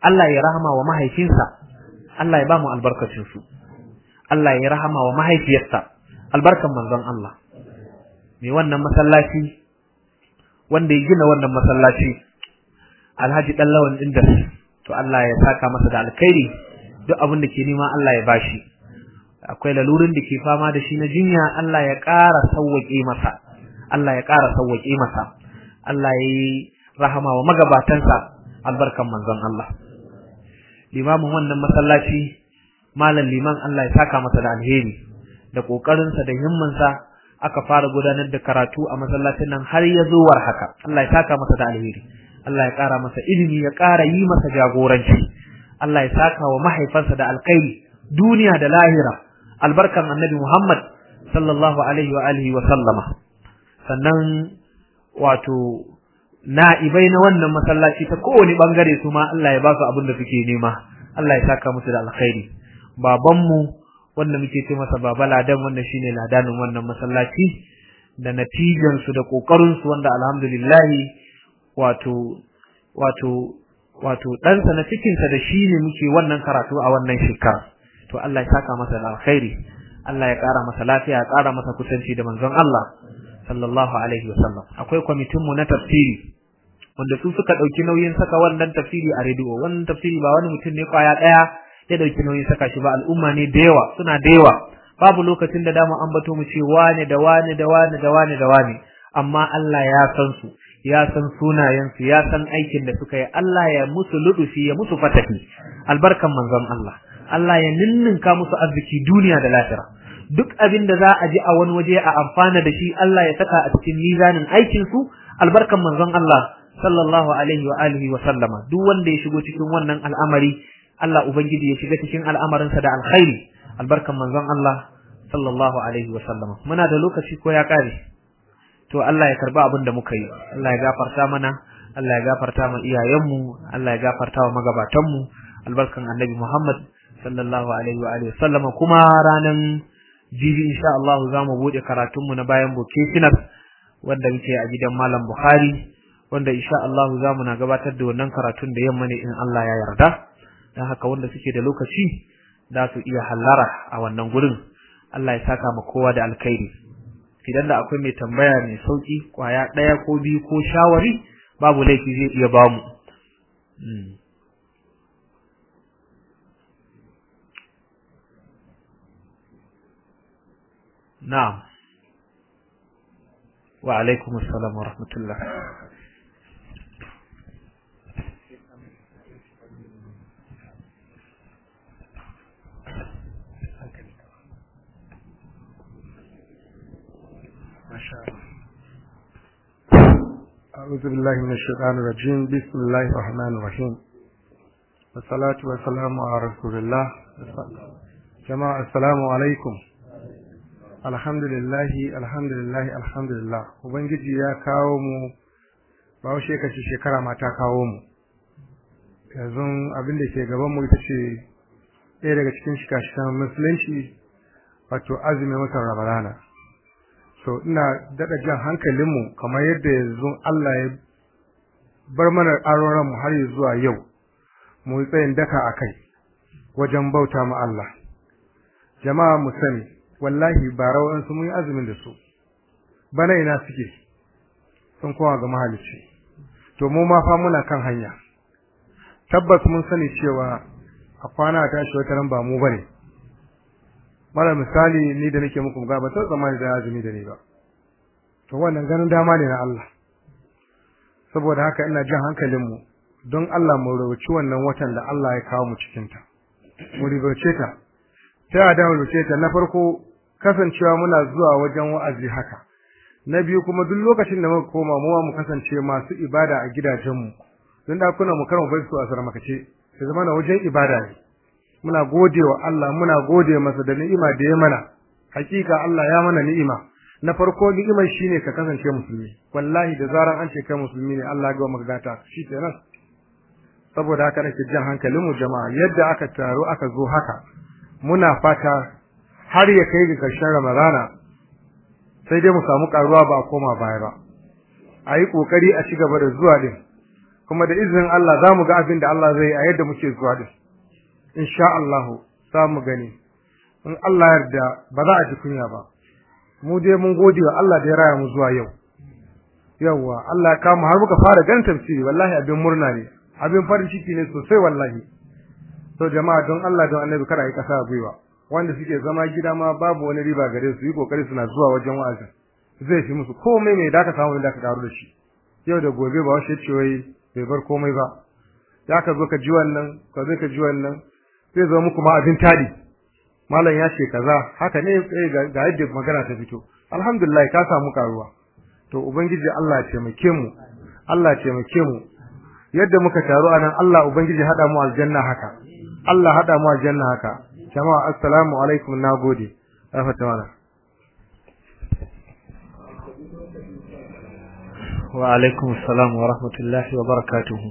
Allah ya rahama wa mahaifinsa Allah ya ba mu albarkacin su Allah ya rahama wa mahaifiyarsa albarkan manzon Allah mai wannan masallaci wanda ya gina wannan masallaci Alhaji Dallawan Indas to Allah ya saka masa da alkhairi duk abin da ke nema Allah ya bashi akwai lalurin da ke fama da shi na jinya Allah ya ƙara sauwaƙe masa Allah ya ƙara sauwaƙe masa Allah ya yi rahama wa magabatansa albarkan manzon Allah limamin wannan masallaci malam liman Allah ya saka masa da alheri da kokarinsa da himmansa aka fara gudanar da karatu a masallacin nan har ya zo war haka Allah ya saka masa da alheri Allah ya ƙara masa ilimi ya ƙara yi masa jagoranci Allah ya saka wa mahaifansa da alkhairi duniya da lahira albarkan annabi Muhammad sallallahu alaihi wa alihi wa sallama sannan wato na'ibai na wannan masallaci ta kowane bangare su ma Allah ya ba su abin da suke nema Allah ya saka musu da alkhairi babanmu wanda muke ce masa baba ladan wanda shine ladanin wannan masallaci da natijan su da kokarin su wanda alhamdulillah wato wato wato ɗansa na cikinsa da shi ne muke wannan karatu a wannan shekara to Allah ya saka masa da alkhairi Allah ya ƙara masa lafiya ya ƙara masa kusanci da manzon Allah sallallahu alaihi wasallam akwai kwamitin mu na tafsiri wanda su suka dauki nauyin saka wannan tafsiri a rediyo wannan tafsiri ba wani mutum ne kwaya daya ya dauki nauyin saka shi ba al'umma ne da yawa suna da yawa babu lokacin da dama an bato mu ce wane da wane da wane da wane da wane amma Allah ya san su ya san sunayen su ya san aikin da suka yi Allah ya musu ludufi ya musu fatahi albarkan manzon Allah Allah ya ninninka musu arziki duniya da lahira duk abin da za a ji a wani waje a amfana da shi Allah ya saka a cikin mizanin aikin su albarkan manzon Allah sallallahu alaihi wa alihi wa sallama duk wanda ya shigo cikin wannan al'amari Allah ubangiji ya shiga cikin al'amarinsa da alkhairi albarkan manzon Allah sallallahu alaihi wa sallama muna da lokaci ko ya kare to Allah ya karba abin da muka yi Allah ya gafarta mana Allah ya gafarta ma iyayenmu Allah ya gafarta wa magabatanmu albarkan annabi Muhammad sallallahu alaihi wa alihi sallama kuma ranan jibi insha Allah za mu bude karatunmu na bayan vocational wanda muke a gidan Malam Bukhari wanda insha Allah za mu na gabatar da wannan karatun da yamma ne in Allah ya yarda dan haka wanda suke da lokaci za su iya hallara a wannan gurin Allah ya saka ma kowa da alkhairi idan da akwai mai tambaya mai sauki kwaya daya ko biyu ko shawari babu laifi zai iya bamu na'am wa alaikum assalam wa rahmatullah أعوذ بالله من الشيطان الرجيم بسم الله الرحمن الرحيم والصلاة والسلام على رسول الله جماعة السلام عليكم الحمد لله الحمد لله الحمد لله ubangiji ya kawo mu ba washe kace shekara ma ta kawo mu yanzu abin da ke gaban mu ita ce ɗaya daga cikin shikashikan musulunci wato azumin watan ramadana so ina daɗa jan hankalinmu kamar yadda yanzu Allah ya bar mana aroran mu har zuwa yau mu yi tsayin daka a kai wajen bauta ma Allah jama'a mu sani wallahi ba rawan su mun yi azumin da su bana ina suke sun kowa ga mahalicci to mu ma fa muna kan hanya tabbas mun sani cewa a kwana tashi wata nan ba mu bane mara misali ni da nake muku ga ba ta zamani da azumi da ni ba to wannan ganin dama ne na Allah saboda haka ina jin hankalin mu don Allah mu rubuci wannan watan da Allah ya kawo mu cikin ta mu rubuce ta ta da mu rubuce ta na farko kasancewa muna zuwa wajen wa'azi haka na biyu kuma duk lokacin da muka koma mu mu kasance masu ibada a gidajen mu don da kuna mu karmu bai su a sarmakace sai zama na wajen ibada ne muna godewa Allah muna gode masa da ni'ima da ya mana hakika Allah ya mana ni'ima na farko ni'imar shine ka kasance musulmi wallahi da zaran an ce kai musulmi ne Allah ya ga maka gata shi kenan saboda haka nake jan hankalin mu jama'a yadda aka taro aka zo haka muna fata har ya kai ga karshen Ramadana sai dai mu samu karuwa ba a koma baya ba a yi kokari a ci gaba da zuwa din kuma da izinin Allah za mu ga abin da Allah zai yi a yadda muke zuwa din insha Allah za mu gani in Allah yarda ba za a ji kunya ba mu dai mun gode wa Allah da ya raya mu zuwa yau yawwa Allah ya kama har muka fara ganin tafsiri wallahi abin murna ne abin farin ciki ne sosai wallahi to jama'a don Allah don Annabi kada yi kasa gwiwa wanda suke zama gida ma babu wani riba gare su yi kokari suna zuwa wajen wa'azin zai fi musu komai mai da ka samu da ka karu da shi yau da gobe ba washe ce wai bai bar komai ba ya ka zo ka ji wannan ka zo ka ji wannan zai zo muku ma abin tadi malam ya ce kaza haka ne ga yadda magana ta fito alhamdulillah ka samu karuwa to ubangiji Allah ya taimake mu Allah ya taimake mu yadda muka taru anan Allah ubangiji hada mu aljanna haka Allah hada mu aljanna haka jama'a assalamu alaikum nagode afata wala wa alaikum assalam wa rahmatullahi wa barakatuhu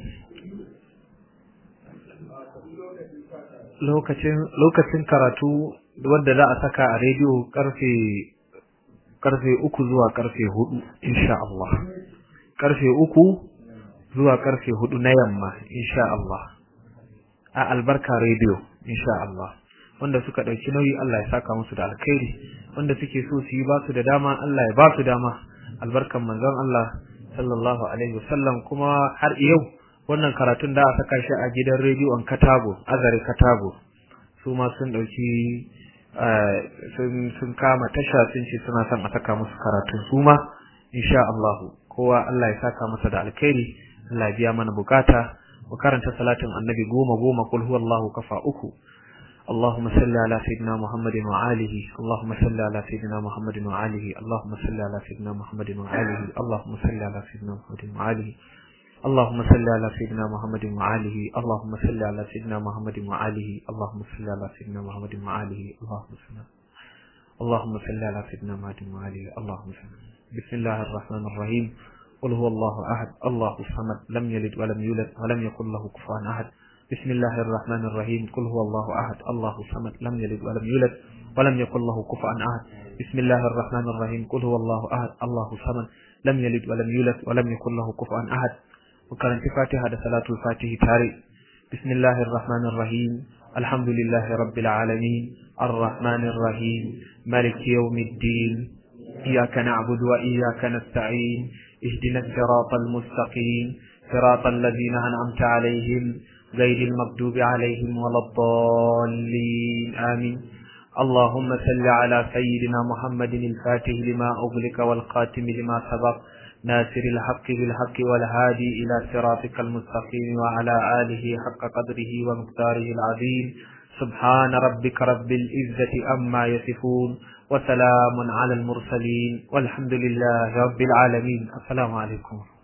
lokacin lokacin karatu wanda za a saka a rediyo karfe karfe uku zuwa karfe hudu insha Allah karfe uku zuwa karfe hudu na yamma insha Allah a albarka rediyo insha Allah wanda suka dauki nauyi Allah ya saka musu da alkhairi wanda suke so su yi ba su da dama Allah ya ba su dama albarkan manzon Allah sallallahu alaihi wasallam kuma har yau wannan karatun da aka saka shi a gidan rediyon Katago Azare Katago su ma sun dauki sun kama tasha sun ce suna son a saka musu karatun su ma insha Allah kowa Allah ya saka masa da alkhairi Allah ya biya mana bukata mu karanta salatin annabi goma goma kul huwallahu kafa uku اللهم صل على سيدنا محمد وآله اللهم صل على سيدنا محمد وآله اللهم صل على سيدنا محمد وآله اللهم صل على سيدنا محمد وآله اللهم صل على سيدنا محمد وآله اللهم صل على سيدنا محمد وآله اللهم صل على سيدنا محمد وآله اللهم صل اللهم صل على سيدنا محمد وآله اللهم صل بسم الله الرحمن الرحيم قل هو الله أحد الله الصمد لم يلد ولم يولد ولم يكن له كفوا أحد بسم الله الرحمن الرحيم قل هو الله أحد الله الصمد لم يلد ولم يولد ولم يكن له كفوا أحد بسم الله الرحمن الرحيم قل هو الله أحد الله الصمد لم يلد ولم يولد ولم يكن له كفوا أحد وكانت فاتحة صلاة الفاتح تاري بسم الله الرحمن الرحيم الحمد لله رب العالمين الرحمن الرحيم مالك يوم الدين إياك نعبد وإياك نستعين اهدنا الصراط المستقيم صراط الذين أنعمت عليهم غير المغضوب عليهم ولا الضالين آمين اللهم صل على سيدنا محمد الفاتح لما أغلق والقاتم لما سبق ناصر الحق بالحق والهادي إلى صراطك المستقيم وعلى آله حق قدره ومقداره العظيم سبحان ربك رب العزة أما يصفون وسلام على المرسلين والحمد لله رب العالمين السلام عليكم